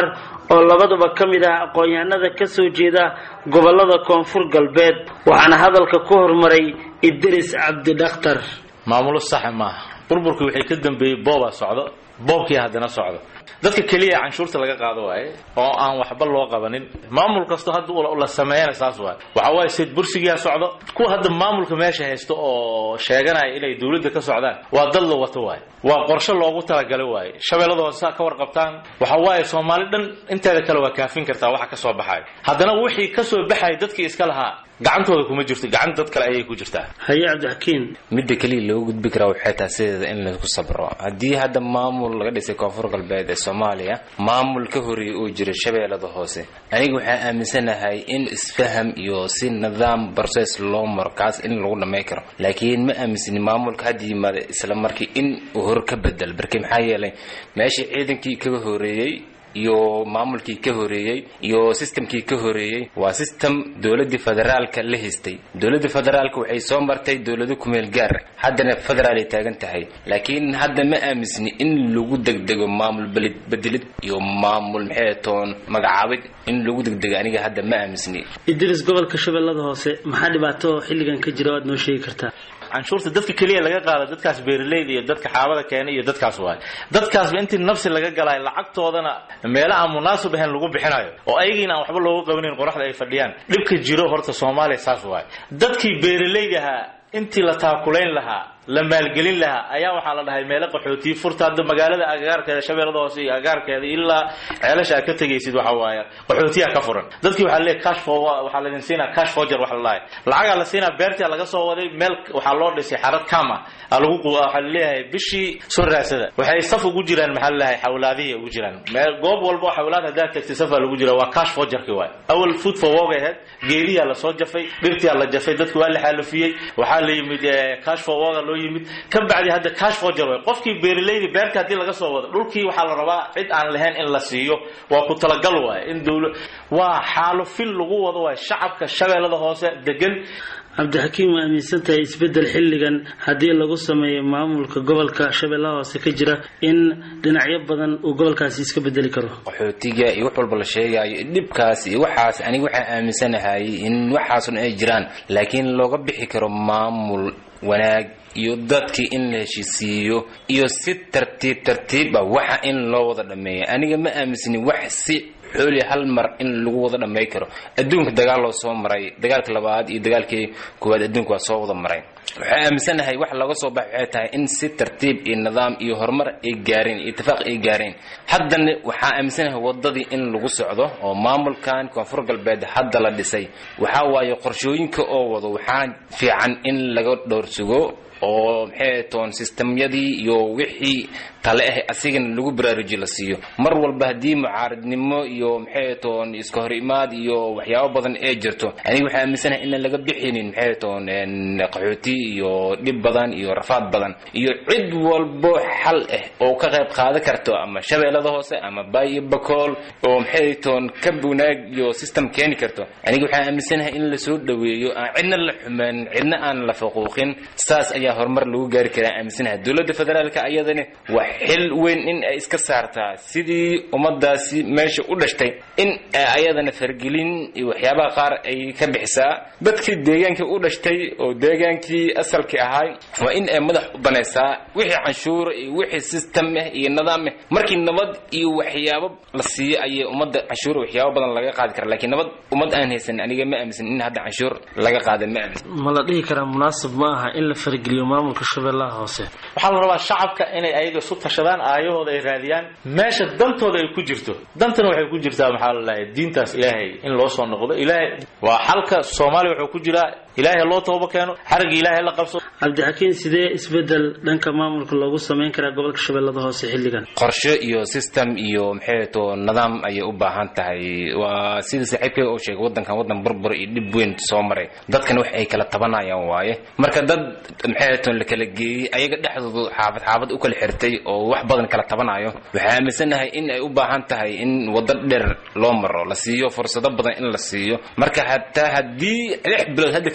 oo labaduba ka mid ah aqoon-yahanada ka soo jeeda gobollada koonfur galbeed waxaana hadalka ku hormaray idris cabdi dhakhtar maamulo saxa maaha burburkii waxay ka dambeeyey boobaa socdo boobkii haddana socdo dadka keliya canshuurta laga qaado waaye oo aan waxba loo qabanin maamul kasto hadda la sameeyana saas waaye waxa waaye sid bursigiiha socdo kuwa hadda maamulka meesha haysto oo sheeganaya inay dowladda ka socdaan waa dad la wato waaye waa qorshe loogu talagalay waaye shabeellada hoose ka warqabtaan waxa waaye soomaali dhan inteeda kale waa kaafin kartaa waxa ka soo baxayo haddana wixii ka soo baxaya dadkii iska lahaa gacantooda kuma jirto gacan dad kale ayay ku jirtaa haye cabdixakiin midda keliya loogu gudbi karaa waxay tahay sideeda in laisku sabro haddii hadda maamul laga dhisay koonfur galbeed ee soomaaliya maamul ka horreeyay uu jiro shabeellada hoose aniga waxaan aaminsanahay in isfaham iyo si nidaam process loo maro kaas in lagu dhamay karo laakiin ma aaminsani maamulka hadda yimaada isla markii in uu hor ka bedel barki maxaa yeelay meeshii ciidankii kaga horeeyey iyo maamulkii ka horeeyey iyo systemkii ka horeeyey waa system dowladii federaalka la haystay dowladda federaalka waxay soo martay dowlado kumeel gaar haddana federaalay taagan tahay laakiin hadda ma aaminsni in lagu degdego maamul bedelid iyo maamul maxay toon magacaabid in lagu degdego aniga hadda ma aaminsni idris gobolka shabeellada hoose maxaa dhibaato xilligan ka jira waad noo sheegi kartaa canshuurta dadka keliya laga qaado dadkaas beeraleyda iyo dadka xaabada keenay iyo dadkaas waay dadkaasba intii nafsi laga galayo lacagtoodana meelo aan munaasib ahayn lagu bixinayo oo ayagiina aan waxba loogu qabanayn qoraxda ay fadhiyaan dhibka jiro horta soomaaliya saas waay dadkii beeraleydahaa intii la taakulayn lahaa la maalgelin lahaa ayaa waxaa la dhahay meelo qaxootiyi furta hadda magaalada agagaarkeeda shabeellada hoose iyo agagaarkeeda ilaa ceelasha aad ka tegaysid waxa waaye qaxootiyaa ka furan dadkii waxaa leeyahay cash for waxaa laydin siinaa cash forger waxa la dhahay lacagaa la siinaa beertia laga soo waday meel waxaa loo dhisay xarad kama aa lagu waxaa laleeyahay bishii soo raasada waxay saf ugu jiraan maxaa lalahay xawlaadihii ugu jiraan meel goob walba oo xawlaad haddaad tagtay safaa lagu jira waa cash forgerki waay awal food for work aheyd geediyaa lasoo jafay dhirtiyaa la jafay dadki waa la xaalufiyey waxaa la yimid cash for work loo yimid ka bacdi hadda cash forger way qofkii beeraleydi beerta haddii laga soo wado dhulkii waxaa la rabaa cid aan lahayn in la siiyo waa ku talagal waaye in dowla waa xaalufin lagu wado waaye shacabka shabeellada hoose degan cabdixakiim waa aaminsan tahay isbeddel xilligan haddii lagu sameeyo maamulka gobolka shabeellaha hoose ka jira in dhinacyo badan uu gobolkaasi iska bedeli karo qaxootiga iyo wax walba la sheegayo dhibkaas iyo waxaas aniga waxaan aaminsanahay in waxaasun ay jiraan laakiin looga bixi karo maamul wanaag iyo dadkii in la heshiisiiyo iyo si tartiib tartiib ah waxa in loo wada dhameeya aniga ma aaminsani wax si xooli hal mar in lagu wada dhamay karo adduunka dagaal loo soo maray dagaalka labaad iyo dagaalkii koowaad adduunka waa soo wada maray waxaan aaminsanahay wax laga soo bax waxay tahay in si tartiib iyo nidaam iyo horumar ay gaareen iyo itifaaq ay gaareen haddana waxaan aaminsanahay wadadii in lagu socdo oo maamulkan koonfur galbeed hadda la dhisay waxaa waaye qorshooyinka oo wado waxaa fiican in laga dhowrsugo oo maxay toon sistemyadii iyo wixii tale ah asigana lagu baraaruji la siiyo mar walba haddii mucaaradnimo iyo maxay toon iska hor imaad iyo waxyaabo badan ee jirto aniga waxaa aaminsanahay inaan laga bixinin maxay toon qaxooti iyo dhib badan iyo rafaad badan iyo cid walbo xal ah oo ka qayb qaadan karto ama shabeellada hoose ama baayo bakool oo maxay toon ka wanaag iyo system keeni karto aniga waxaan aaminsanahay in lasoo dhaweeyo aan cidna la xumaan cidna aan la faquuqin saas ayaa horumar lagu gaari karaa aaminsanahay dowladda federaalka ayadani waa xil weyn in ay iska saartaa sidii ummadaasi meesha u dhashtay in ayadana fargelin iyo waxyaabaha qaar ay ka bixisaa dadkii deegaankii u dhashtay oo deegaankii asalkii ahay waa in ay madax u banaysaa wixii canshuura iyo wixii system ah iyo nidaam ah markii nabad iyo waxyaabo la siiyo ayay ummadda canshuur waxyaabo badan laga qaadi kara laakiin nabad ummad aan haysan aniga ma aaminsan in hadda canshuur laga qaada ma aaminsan ma la dhihi karaa munaasib ma aha in la fargeliyo maamulka shabeellaha hoose waxaa la rabaa shacabka inay ayaga isu tashadaan aayahooda ay raadiyaan meesha dantooda ay ku jirto dantana waxay ku jirtaa maxaa la dhahay diintaas ilaahay in loo soo noqdo ilaahay waa xalka soomaaliya wuxuu ku jiraa ilaahay loo tooba keeno xarigii ilaahay la qabso cabdixakiin sidee isbedel dhanka maamulka loogu samayn karaa gobolka shabeellada hoose xilligan qorshe iyo system iyo maxay to nidaam ayay u baahan tahay waa sida saaxiibkay oo sheegay wadankan wadan burbur iyo dhib weyn soo maray dadkan wax ay kala tabanayaan waaye marka dad maxay to la kala geeyey ayaga dhexdoodu xaafad xaafad u kala xirtay oo wax badan kala tabanayo waxaa aaminsanahay in ay u baahan tahay in wado dheer loo maro la siiyo fursado badan in la siiyo marka hataa haddii lix bilood hadda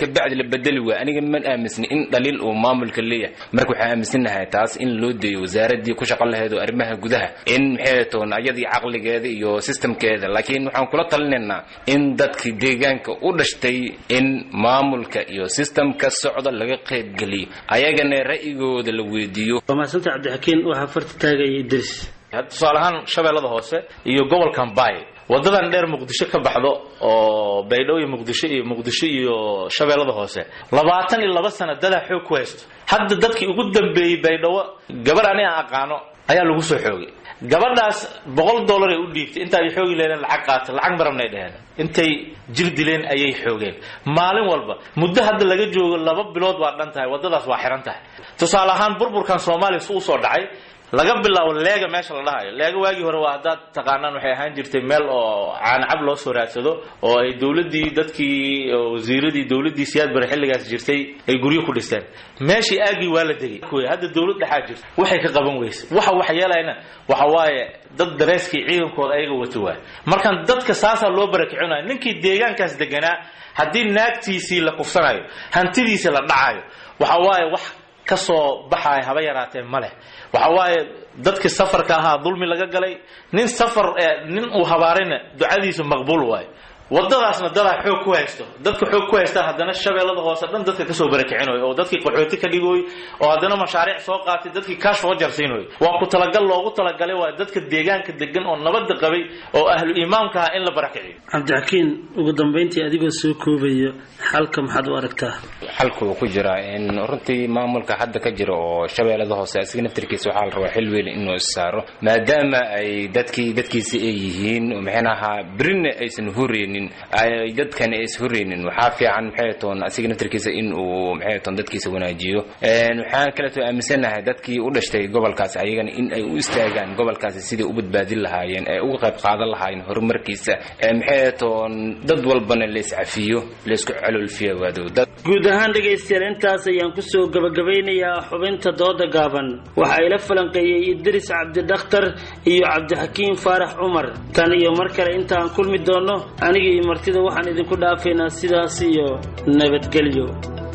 kabacdi la bedeli waaya aniga man aaminsani in dhaliil uu maamulka leeyahay marka waxaan aaminsanahay taas in loo deeyo wasaaradii ku shaqo lahayd oo arrimaha gudaha in maxay toon ayadii caqligeeda iyo systemkeeda laakiin waxaan kula talinaynaa in dadkii deegaanka u dhashtay in maamulka iyo systemka socda laga qaybgeliyo ayagana ra'yigooda la weydiiyo waa mahadsanta cabdixakiin waxaa farta taagaya idris tusaale ahaan shabeellada hoose iyo gobolkan baay wadadan dheer muqdisho ka baxdo oo baydhabo iyo muqdisho iyo muqdisho iyo shabeellada hoose labaatan iyo laba sana dadaa xoog ku haysto hadda dadkii ugu dambeeyey baydhabo gabar ani aan aqaano ayaa lagu soo xoogay gabadhaas boqol dollar ay u dhiibtay inta ay xoogi leedeen lacag qaata lacag marabnay dheheen intay jir dileen ayay xoogeen maalin walba muddo hadda laga joogo laba bilood waa dhan tahay waddadaas waa xihan tahay tusaale ahaan burburkan soomaaliya su usoo dhacay laga bilaabo leega meesha la dhahayo leega waagii hore waa haddaad taqaanaan waxay ahaan jirtay meel oo caanacab loo soo raadsado oo ay dowladdii dadkii wasiiradii dowladdii siyaad bare xilligaas jirtay ay guryo ku dhisteen meeshii aagii waa la degay hadda dowlad dhexaa jirta waxay ka qaban weyse waxa wax yeelayna waxa waaye dad dareeskii ciidankooda ayaga wato waay markaan dadka saasaa loo barakicinayo ninkii deegaankaas deganaa haddii naagtiisii la kufsanayo hantidiisii la dhacayo waxa waaye wax ka soo baxaya haba yaraatee ma leh waxa waaye dadkii safarka ahaa dulmi laga galay nin safar nin uu habaarayna ducadiisu maqbuul waayo wadadaasna dadaa xoog ku haysto dadka xoog ku haystaan haddana shabeellada hoose dhan dadka kasoo barakicinayo oo dadkii qaxooti ka dhigooy oo haddana mashaariic soo qaatay dadkii kaash soo jarsiinayo waa ku talagal loogu talagalay waa dadka deegaanka degan oo nabadda qabay oo ahlu imaamka ah in la barakiciyo cabdixakiin ugu dambayntii adigoo soo koobayo xalka maxaad u aragtaa xalku ku jira in runtii maamulka hadda ka jira oo shabeellada hoose asiga naftirkiisa waxaa la rabaa xil weyn inuu issaaro maadaama ay dadkii dadkiisi ay yihiin maxaynaha berina aysan huraynin ay dadkan is huraynin waxaa fiican maxay toon asiga naftirkiisa in uu maxay toon dadkiisa wanaajiyo waxaan kaleeto aaminsanahay dadkii u dhashtay gobolkaas ayagana in ay u istaagaan gobolkaasi sidai u badbaadin lahaayeen ee uga qayb qaadan lahaayeen horumarkiisa maxay toon dad walbana la iscafiyo la isku caloolfiyo waadowda guud ahaan dhegaystayaal intaas ayaan kusoo gabagabeynayaa xubinta dooda gaaban waxa ila falanqeeyey idris cabdidakhtar iyo cabdixakiin faarax cumar tan iyo mar kale intaan kulmi doonno aniga iyo martida waxaan idinku dhaafaynaa sidaas iyo nabadgelyo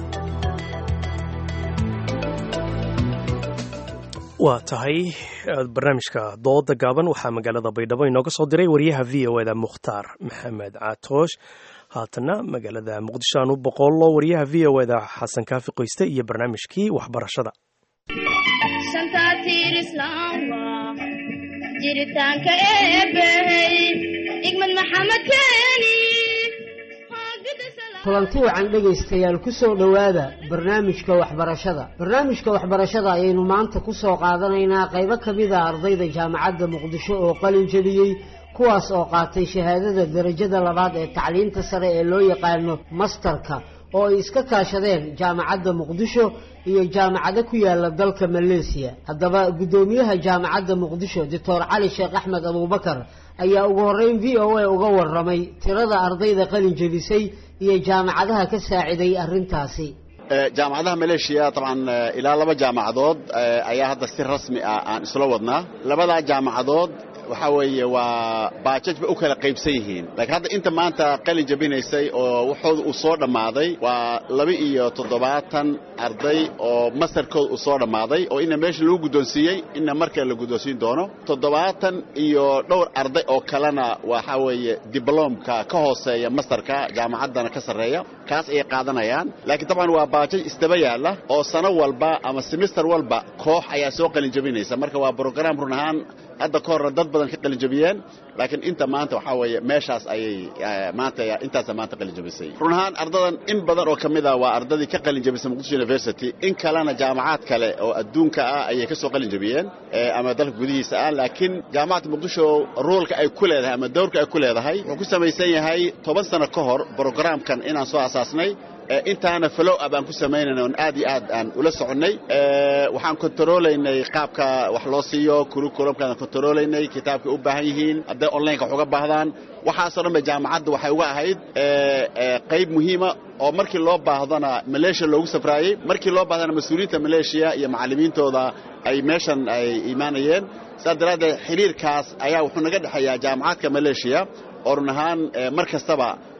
waa tahay barnaamijka dooda gaaban waxaa magaalada baydhabo inooga soo diray wariyaha v o eda mukhtaar maxamed caatoosh haatana magaalada muqdisho aan u boqollo wariyaha v o eda xasan kaafi qoyste iyo barnaamijkii waxbarashada jiritaanka eebbahey igmad maxamed keeni kulanti wacan dhegaystayaal ku soo dhowaada barnaamijka waxbarashada barnaamijka waxbarashada ayaynu maanta ku soo qaadanaynaa qaybo ka mid a ardayda jaamacadda muqdisho oo qalin jebiyey kuwaas oo qaatay shahaadada darajada labaad ee tacliinta sare ee loo yaqaano mastarka oo ay iska kaashadeen jaamacadda muqdisho iyo jaamacado ku yaala dalka maleesiya haddaba guddoomiyaha jaamacadda muqdisho doctor cali sheekh axmed abuubakar ayaa ugu horreyn v o a uga warramay tirada ardayda qalin jebisay iyo jaamacadaha ka saaciday arrintaasi jaamacadaha maleeshiya dabcan ilaa laba jaamacadood ayaa hadda si rasmi ah aan isla wadnaa labadaa jaamacadood waxaa weeye waa baajaj bay u kala qaybsan yihiin laakiin hadda inta maanta qalin jabinaysay oo waxooda uu soo dhammaaday waa laba iyo toddobaatan arday oo masarkooda uu soo dhammaaday oo ina meesha lagu guddoonsiiyey ina markale la guddoonsiin doono toddobaatan iyo dhowr arday oo kalena waxaa weeye dibloomka ka hooseeya mastarka jaamacaddana ka sarreeya kaas ayay qaadanayaan laakiin dabcan waa baajaj istaba yaalla oo sano walba ama semister walba koox ayaa soo qalin jabinaysa marka waa brograam run ahaan hadda ka horna dad badan ka qalinjabiyeen laakiin inta maanta waxaa weeye meeshaas ayay maanta intaasa maanta qalinjabisay run ahaan ardadan in badan oo ka mid ah waa ardadii ka qalinjabisay muqdisho university in kalena jaamacaad kale oo adduunka ah ayay ka soo qalinjabiyeen ama dalka gudihiisa ah laakiin jaamacadda muqdisho roolka ay ku leedahay ama dowrka ay ku leedahay wuxuu ku samaysan yahay toban sano ka hor brograamkan inaan soo asaasnay intaana follow up aan ku samaynayna oon aad iyo aad aan ula soconnay waxaan kontaroolaynay qaabka wax loo siiyo kurukulumkaan kontaroolaynay kitaabkay u baahan yihiin hadday onlineka wax uga baahdaan waxaasoo dhan ba jaamacadda waxay uga ahayd qayb muhiima oo markii loo baahdana maleeshiya loogu safraayey markii loo baahdana mas-uuliyiinta maleeshiya iyo macallimiintooda ay meeshan ay imaanayeen saas daraaddeed xiriirkaas ayaa wuxuu naga dhexeeyaa jaamacadka maleeshiya oo run ahaan mar kastaba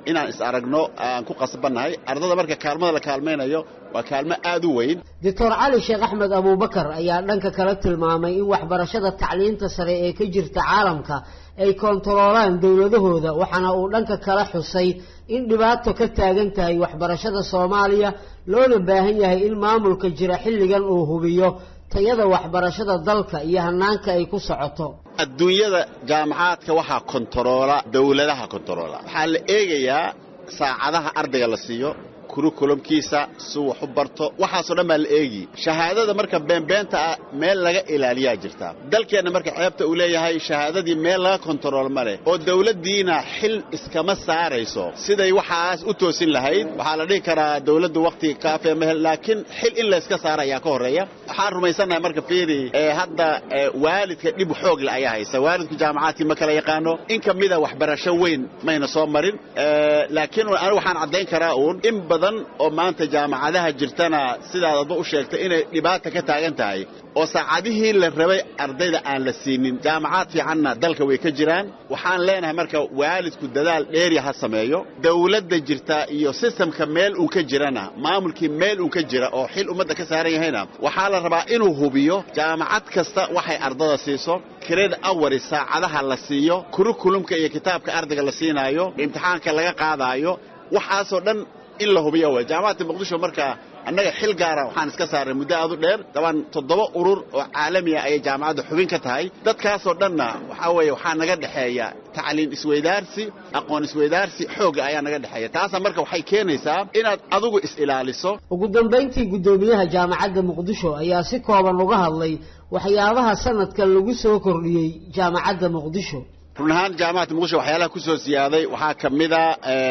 inaan is aragno aan ku qasbannahay ardada marka kaalmada la kaalmaynayo waa kaalmo aad u weyn doctor cali sheekh axmed abuubakar ayaa dhanka kale tilmaamay in waxbarashada tacliinta sare ee ka jirta caalamka ay koontaroolaan dowladahooda waxaana uu dhanka kale xusay in dhibaato ka taagan tahay waxbarashada soomaaliya loona baahan yahay in maamulka jira xilligan uu hubiyo tayada waxbarashada dalka iyo hanaanka ay ku socoto adduunyada jaamacaadka waxaa kontaroola dowladaha kontaroola waxaa la eegayaa saacadaha ardayga la siiyo kurukulumkiisa suu wax u barto waxaasoo dhan baa la eegi shahaadada marka beenbeenta ah meel laga ilaaliyaa jirta dalkeenna marka ceebta uu leeyahay shahaadadii meel laga kontarool ma leh oo dawladdiina xil iskama saarayso siday waxaas u toosin lahayd waxaa la dhihi karaa dawladdu wakhti kaafee ma hel laakiin xil in layska saara ayaa ka horreeya waxaan rumaysannahay marka fiiri ee hadda waalidka dhib xoog le ayaa haysa waalidku jaamacaadkii ma kala yaqaano in ka mida waxbarasho weyn mayna soo marin laakiin anigu waxaan caddayn karaa uun in badan oo maanta jaamacadaha jirtana sidaad adba u sheegtay inay dhibaata ka taagan tahay oo saacadihii la rabay ardayda aan la siinin jaamacaad fiicanna dalka way ka jiraan waxaan leenahay marka waalidku dadaal dheerya ha sameeyo dawladda jirta iyo sistamka meel uun ka jirana maamulkii meel uun ka jira oo xil ummadda ka saaran yahayna waxaa la rabaa inuu hubiyo jaamacad kasta waxay ardada siiso kireed awari saacadaha la siiyo kurukulumka iyo kitaabka ardayga la siinaayo imtixaanka laga qaadaayo waxaasoo dhan in la hubiyo way jaamacadda muqdisho marka annaga xil gaara waxaan iska saarnay muddo aad u dheer dabaan toddoba urur oo caalamiya ayay jaamacadda xubin ka tahay dadkaasoo dhanna waxaa weeye waxaa naga dhexeeya tacliin isweydaarsi aqoon isweydaarsi xoogga ayaa naga dhexeeya taasa marka waxay keenaysaa inaad adigu is-ilaaliso ugu dambayntii guddoomiyaha jaamacadda muqdisho ayaa si kooban uga hadlay waxyaabaha sanadkan lagu soo kordhiyey jaamacadda muqdisho run ahaan jaamacadda muqdisho waxyaalaha ku soo siyaaday waxaa ka mida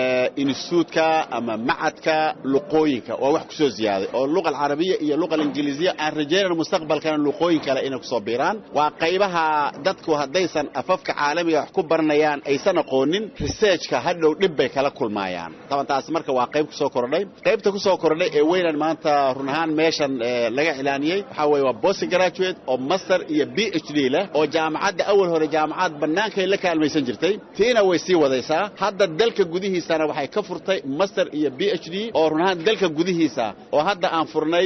instituutka ama macadka luqooyinka waa wax ku soo siyaaday oo luqa alcarabiya iyo luqa alinjiliisiya aan rajaynayno mustaqbalkana luqooyin kale inay kusoo biiraan waa qaybaha dadku haddaysan afafka caalamiga wax ku baranayaan aysan aqoonin researchka hadhow dhib bay kala kulmaayaan taban taas marka waa qayb kusoo kordhay qaybta kusoo kordhay ee weynan maanta run ahaan meeshan laga cilaaniyey waxaa weeye waa post graduate oo master iyo b h d leh oo jaamacadda awal hore jaamacad bannaankay la kaalmaysan jirtay tiina way sii wadaysaa hadda dalka gudihiisana waxay ka furtay master iyo b h d oo run ahaan dalka gudihiisa oo hadda aan furnay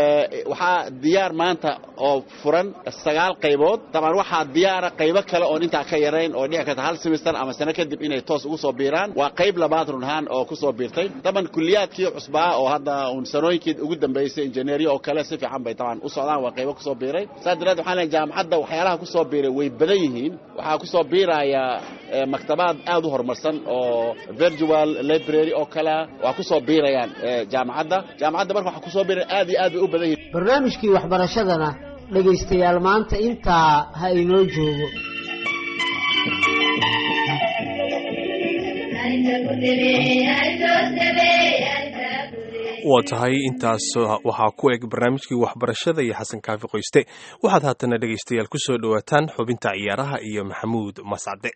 waxaa diyaar maanta oo furan sagaal qaybood dabcan waxaa diyaara qaybo kale oon intaa ka yarayn oo dhici karta hal semester ama sano kadib inay toos ugu soo biiraan waa qayb labaad run ahaan oo ku soo biirtay daban kuliyaadkii cusbaa oo hadda uun sanooyinkii ugu dambaysay injineeriya oo kale si fiican bay dabcan u socdaan waa qaybo kusoo biiray saas daraad waxaan leeyahay jaamacadda waxyaalaha kusoo biiray way badan yihiin waxaa kusoo biiraya maktabaad aad u horumarsan oo virtual library oo kale waa kusoo biirayaan jaamacadda jaamacadda marka waxaa kusoo biiraya aad iyo aad bay u badan yihiin barnaamijkii waxbarashadana dhegaystayaal maanta intaa ha inoo joogo waa tahay intaas waxaa ku eg barnaamijkii waxbarashada iyo xasan kaafi qoyste waxaad haatana dhegaystayaal ku soo dhowaataan xubinta ciyaaraha iyo maxamuud mascade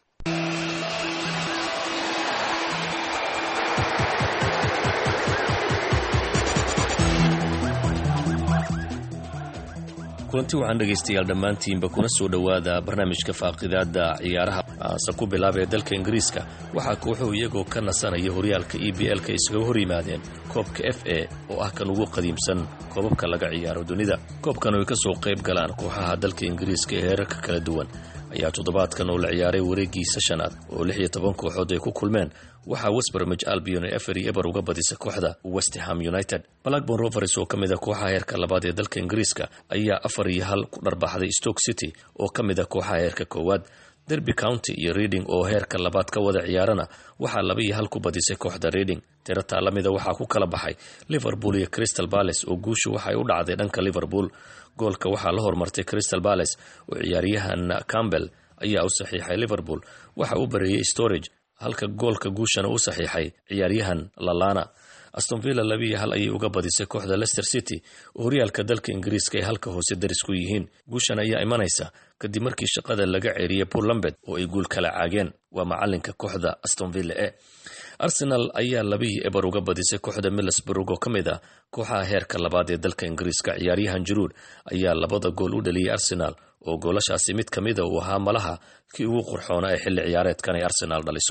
kulanti waxaan dhegaystayaal dhammaantiinba kuna soo dhowaada barnaamijka faaqidaada ciyaaraha aase ku bilaabee dalka ingiriiska waxaa kooxuhu iyagoo ka nasanaya horyaalka e b l-ka isaga hor yimaadeen koobka f a oo ah kan ugu qadiimsan koobabka laga ciyaaro dunida koobkan ay ka soo qayb galaan kooxaha dalka ingiriiska ee heerarka kala duwan ayaa toddobaadkan oo la ciyaaray wareegiisa shanaad oo lix iyo toban kooxood ay ku kulmeen waxaa westbermij albion ee afar iyo eber uga badisa kooxda westham united blackborn rovers oo ka mid a kooxaha heerka labaad ee dalka ingiriiska ayaa afar iyo hal ku dharbaxday stoke city oo ka mid a kooxaha heerka koowaad derby county iyo reading oo heerka labaad ka wada ciyaarana waxaa laba iyo hal ku badisay kooxda reading tirataa lamida waxaa ku kala baxay liverpool iyo crystal bales oo guushu waxay u dhacday dhanka liverpool goolka waxaa la hormartay crystal bales oo ciyaaryahan campbell ayaa u saxiixay liverpool waxa uu bareeyey storage halka goolka guushana u saxiixay ciyaaryahan lalana astonvilla labiiyo hal ayay uga badisay kooxda leicester city oo horyaalka dalka ingiriiska ay halka hoose daris ku yihiin guushan ayaa imanaysa kadib markii shaqada laga ceeriyey paul lambed oo ay guul kala caageen waa macalinka kooxda astonvilla e arsenal ayaa labiiyo eber uga badisay kooxda middlesburg oo ka mid ah kooxaha heerka labaad ee dalka ingiriiska ciyaaryahan jaruud ayaa labada gool u dhaliyey arsenal oo goolashaasi mid ka mida uu ahaa malaha kii ugu qurxoona ee xilli ciyaareedkan ay arsenaal dhaliso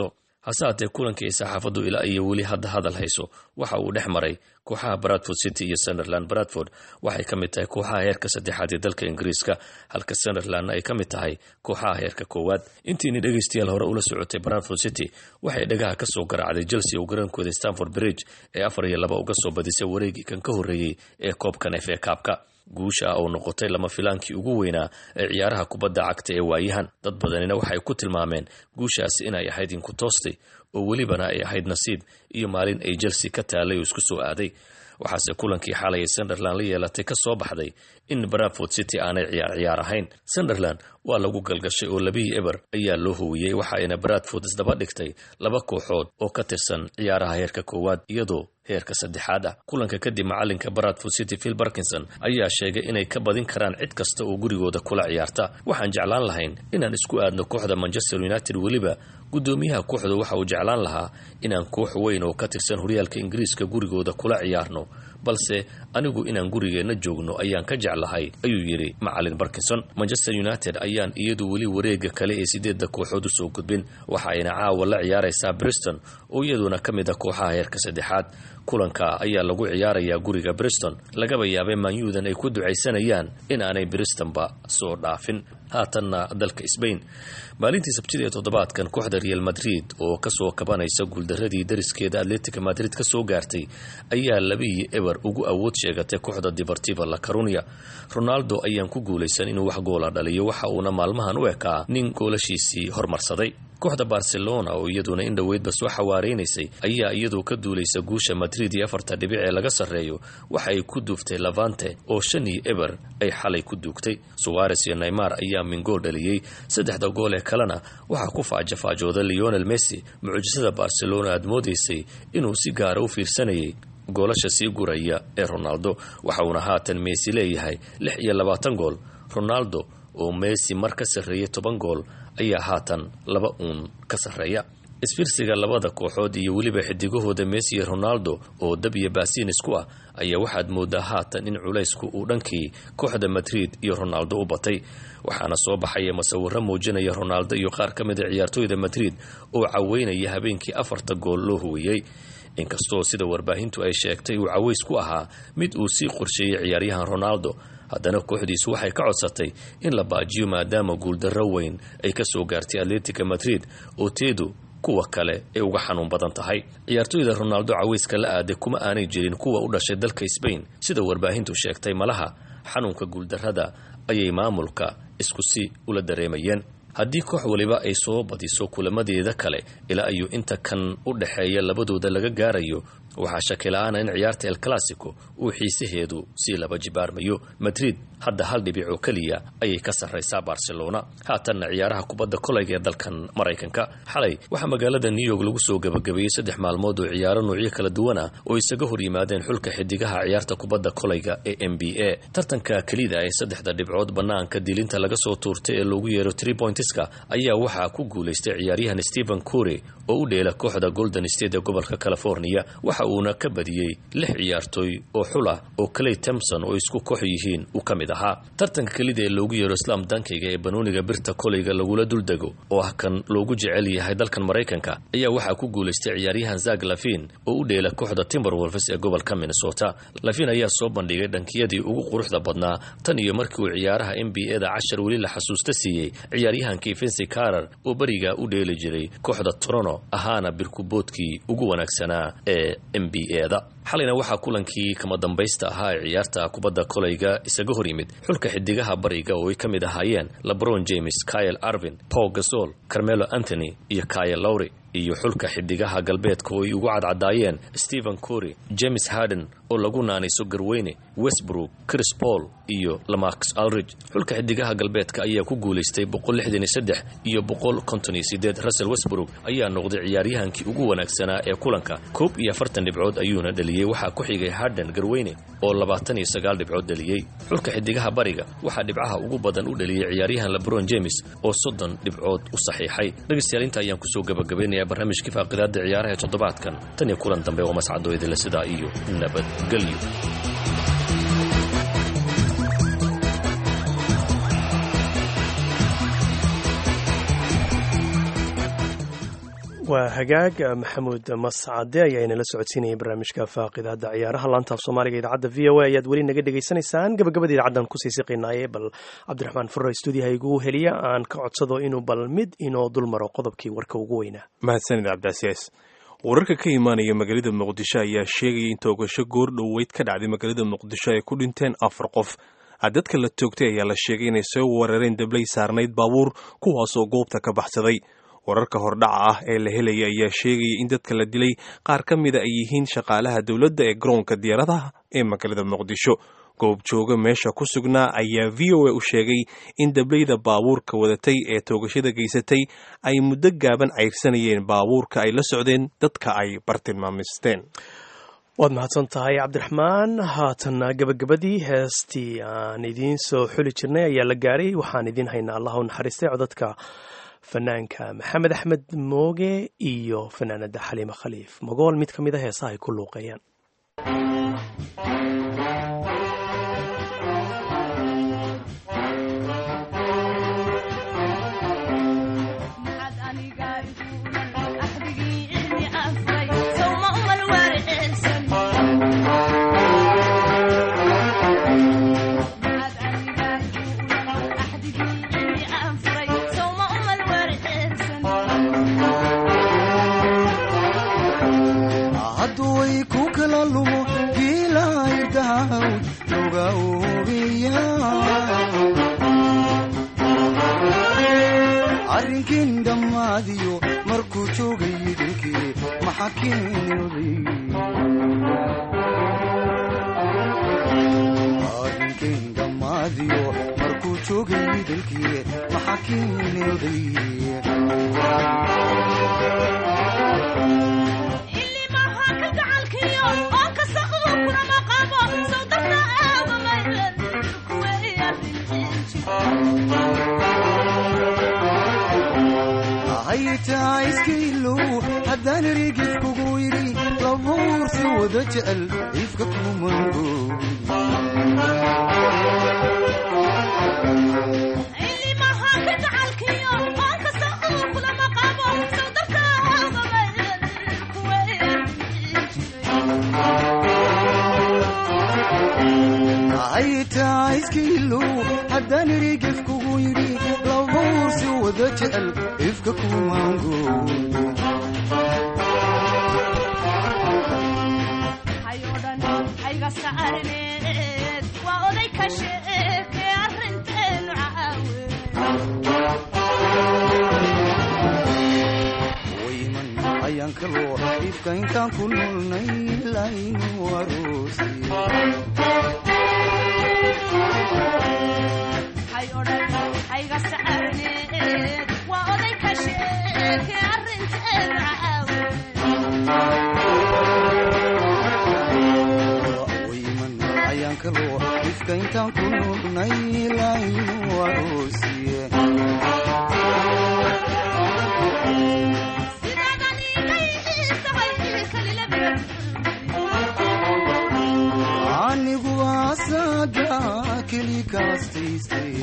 hase haatee kulankii ay saxaafaddu ilaa iyo weli hadda hadal hayso waxa uu dhex maray kooxaha bradford city iyo sunderland bradford waxay ka mid tahay kooxaha heerka saddexaad ee dalka ingiriiska halka sunderlandna ay ka mid tahay kooxaha heerka koowaad intiini dhegaystayaal hore ula socotay bradford city waxay dhagaha ka soo garaacday chelsea oo garaankooda stanford bridge ee afar iyo laba uga soo badisay wareegii kan ka horreeyey ee koobkan efe kaabka guusha oo noqotay lama filaankii ugu weynaa ee ciyaaraha kubadda cagta ee waayahan dad badanina waxay ku tilmaameen guushaasi inay ahayd inku toostay oo welibana ay ahayd nasiib iyo maalin ay chelsea ka taalay oo isku soo aaday waxaase kulankii xalay ay sunderland la yeelatay ka soo baxday in bradford city aanay ciyaar ciyaar ahayn sunderland waa lagu galgashay oo labihii eber ayaa loo howiyey waxaayna bradford isdaba dhigtay laba kooxood oo ka tirsan ciyaaraha heerka koowaad iyadoo heerka saddexaad ah kulanka kadib macalinka bradford city phil barkinson ayaa sheegay inay ka badin karaan cid kasta oo gurigooda kula ciyaarta waxaan jeclaan lahayn inaan isku aadno kooxda manchester united weliba guddoomiyaha kooxdu waxa uu jeclaan lahaa inaan koox weyn oo ka tirsan horyaalka ingiriiska gurigooda kula ciyaarno balse anigu inaan gurigeenna joogno ayaan ka jeclahay ayuu yidhi macalin barkinson manchester united ayaan iyadu weli wareega kale ee sideedda kooxood usoo gudbin waxa ayna caawa la ciyaaraysaa briston oo iyaduna ka mid ah kooxaha heerka saddexaad kulanka ayaa lagu ciyaarayaa guriga briston lagaba yaabay manyuudan ay ku ducaysanayaan in aanay bristonba soo dhaafin haatanna dalka sbain maalintii sabtida ee toddobaadkan kooxda real madrid oo kasoo kabanaysa guuldaradii dariskeeda atletica madrid ka soo gaartay ayaa labihii eber ugu awood sheegatay kooxda deportiva la carunia ronaldo ayaan ku guulaysan inuu wax goola dhaliyo waxa uuna maalmahan u ekaa nin goolashiisii hormarsaday kooxda barcelona oo iyaduna in dhoweydba soo xawaareynaysay ayaa iyadoo ka duulaysa guusha madrid iyo afarta dhibic ee laga sarreeyo waxa ay ku duuftay lavante oo shan iyo eber ay xalay ku duugtay suwares iyo neymar ayaa mingool dhaliyey saddexda gool ee kalena waxaa ku faajafaajooda leonel messi mucjisada barcelona aad moodaysay inuu si gaara u fiirsanayay goolasha sii guraya ee ronaldo waxa uuna haatan messi leeyahay lix iyo labaatan gool ronaldo oo messi mar ka sarreeyay toban gool ayaa haatan laba uun ka sarreeya isfiirsiga labada kooxood iyo weliba xidigahooda messi iyo ronaldo oo dab iyo baasiin isku ah ayaa waxaad moodaa haatan in culaysku uu dhankii kooxda madrid iyo ronaldo u batay waxaana soo baxaya masawiro muujinaya ronaldo iyo qaar ka mid a ciyaartooyda madrid oo caweynaya habeenkii afarta gool loo huwiyey inkastoo sida warbaahintu ay sheegtay uu caways ku ahaa mid uu sii qorsheeyey ciyaaryahan ronaldo haddana kooxdiisu waxay ka codsatay in la baajiyo maadaama guuldarro weyn ay ka soo gaartay atletica madrid oo teedu kuwa kale ay uga xanuun badan tahay ciyaartooyda ronaldo cawayska la aaday kuma aanay jirin kuwa u dhashay dalka sbain sida warbaahintu sheegtay malaha xanuunka guuldarrada ayay maamulka isku si ula dareemayeen haddii koox waliba ay soo badiso kulamadeeda kale ilaa ayuu inta kan u dhexeeya labadooda laga gaarayo waxaa shakila-aana in ciyaarta el classico uu xiisaheedu sii laba jibaarmayo madrid hadda hal dhibic oo keliya ayay ka sarraysaa barcelona haatanna ciyaaraha kubadda kolayga ee dalkan maraykanka xalay waxaa magaalada new york lagu soo gabagabeeyey saddex maalmood oo ciyaaro noocyo kala duwan ah oo isaga hor yimaadeen xulka xidigaha ciyaarta kubadda kolayga ee m b a tartanka kelida ee saddexda dhibcood bannaanka dilinta laga soo tuurtay ee loogu yeero tree pointiska ayaa waxaa ku guulaystay ciyaaryahan stephen cury oo u dheela kooxda golden state ee gobolka california waxa uuna ka badiyey lix ciyaartooy oo xul ah oo clay temson oo isku koox yihiin uu ka mid ahaa tartanka kelida ee loogu yeero islam dankayga ee banooniga birta kolayga lagula duldego oo ah kan loogu jecel yahay dalkan maraykanka ayaa waxaa ku guulaystay ciyaaryahan zak lafin oo u dheela kooxda timberwolves ee gobolka minnesota lafin ayaa soo bandhigay dhankiyadii ugu quruxda badnaa tan iyo markii uu ciyaaraha n b a da cashar weli la xasuusta siiyey ciyaaryahankii vincy carar oo berigaa u dheeli jiray kooxda torono ahaana birkuboodkii ugu wanaagsanaa ee m b a da xalayna waxaa kulankii kama dambaysta ahaa ee ciyaarta kubadda kolayga isaga hor yimid xulka xidigaha bariga oo ay ka mid ahaayeen lebron james kyle arvin paul gasol carmelo anthony iyo kyle lowry iyo xulka xidigaha galbeedka oo ay ugu cadcadaayeen stephen cory james harden oo lagu naanayso garweyne westbrook chris paul iyo lamax aldridge xulka xidigaha galbeedka ayaa ku guulaystay iyo russell westbrook ayaa noqday ciyaaryahankii ugu wanaagsanaa ee kulanka koob iyo afartan dhibcood ayuuna dhaliyey waxaa ku xigay harden garweyne oo labaatan iyo sagaal dhibcood dhaliyey xulka xidigaha bariga waxaa dhibcaha ugu badan u dhaliyey ciyaaryahan lebron james oo soddon dhibcood u saxiixay dhegaystayaal inta ayaan kusoo gabagabaynayaa barnaamijkii faaqidaada ciyaaraha ee toddobaadkan tan iyo kulan dambe oo mascadoo idinle sidaa iyo nabadgelyo waa hagaag maxamuud mascade ayaa inala socodsiinaya barnaamijka faaqidaada ciyaaraha laantaaf soomaaliga idaacadda v o a ayaad weli naga dhegaysanaysaan gabagabada idaacaddan kusii siqinaaye bal cabdiraxmaan furre stuudiyaha igu heliya aan ka codsado inuu bal mid inoo dul maro qodobkii warka ugu weynaa mahadsanid cabdicasiis wararka ka imaanaya magaalada muqdisho ayaa sheegaya in toogasho goor dhoweyd ka dhacday magaalada muqdisho ay ku dhinteen afar qof dadka la toogtay ayaa la sheegay inay soo weerareen dablay saarnayd baabuur kuwaasoo goobta ka baxsaday wararka hordhaca ah ee la helaya ayaa sheegaya in dadka la dilay qaar ka mida ay yihiin shaqaalaha dowladda ee garoonka diyaaradaha ee magaalada muqdisho goobjooga meesha ku sugnaa ayaa v o a u sheegay in dablayda baabuurka wadatay ee toogashada geysatay ay muddo gaaban cayrsanayeen baabuurka ay la socdeen dadka ay bartilmaamisteen waad mahadsan tahay cabdiraxmaan haatanna gabagabadii heestii aan idiin soo xuli jirnay ayaa la gaaray waxaan idiin haynaa allah u naxariistay codadka fanaanka maxamed axmed mooge iyo fanaanada xaliime khaliif magool mid ka mid a heesaha ay ku luuqeeyaan arrinkin dhammaadiyo markuu joogay dilkii maxa arrinkin dhammaadiyo markuu joogay dilkii maxa keenooday haytaa iskailow haddaan erigif kugu yidhi labuursi wada jecel ifka kumango haytaa iskailow haddaan erigif kugu yidhi labuursi wada jecel ifka kumango wayman ayaan kaloo ifka intaan ku nolnay laynu aroosi wayman ayaan kaloo ifka intaan ku nolnay laynu aroosiye anigu asaga keli kaastaystay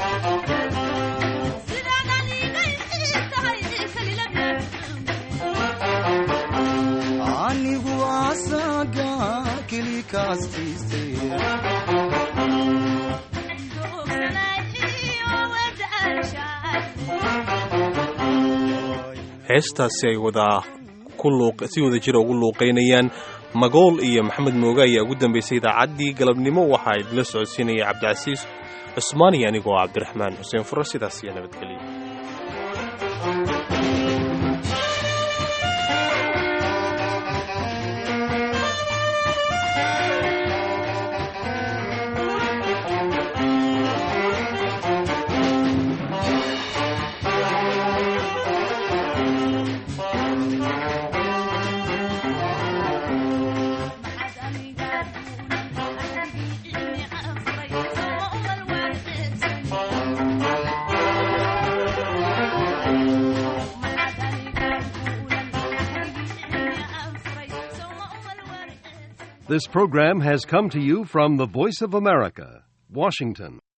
anigu asaga keli kaastaystay heestaasi ay wadaa si wada jira ugu luuqaynayaan magool iyo maxamed mooge ayaa ugu dambaysay idaacaddii galabnimo waxaa idinla socodsiinaya cabdicasiis cusmaaniyo anigoo cabdiraxmaan xuseen furo sidaas iyo nabadgelyo This program has come to you from the Voice of America, Washington.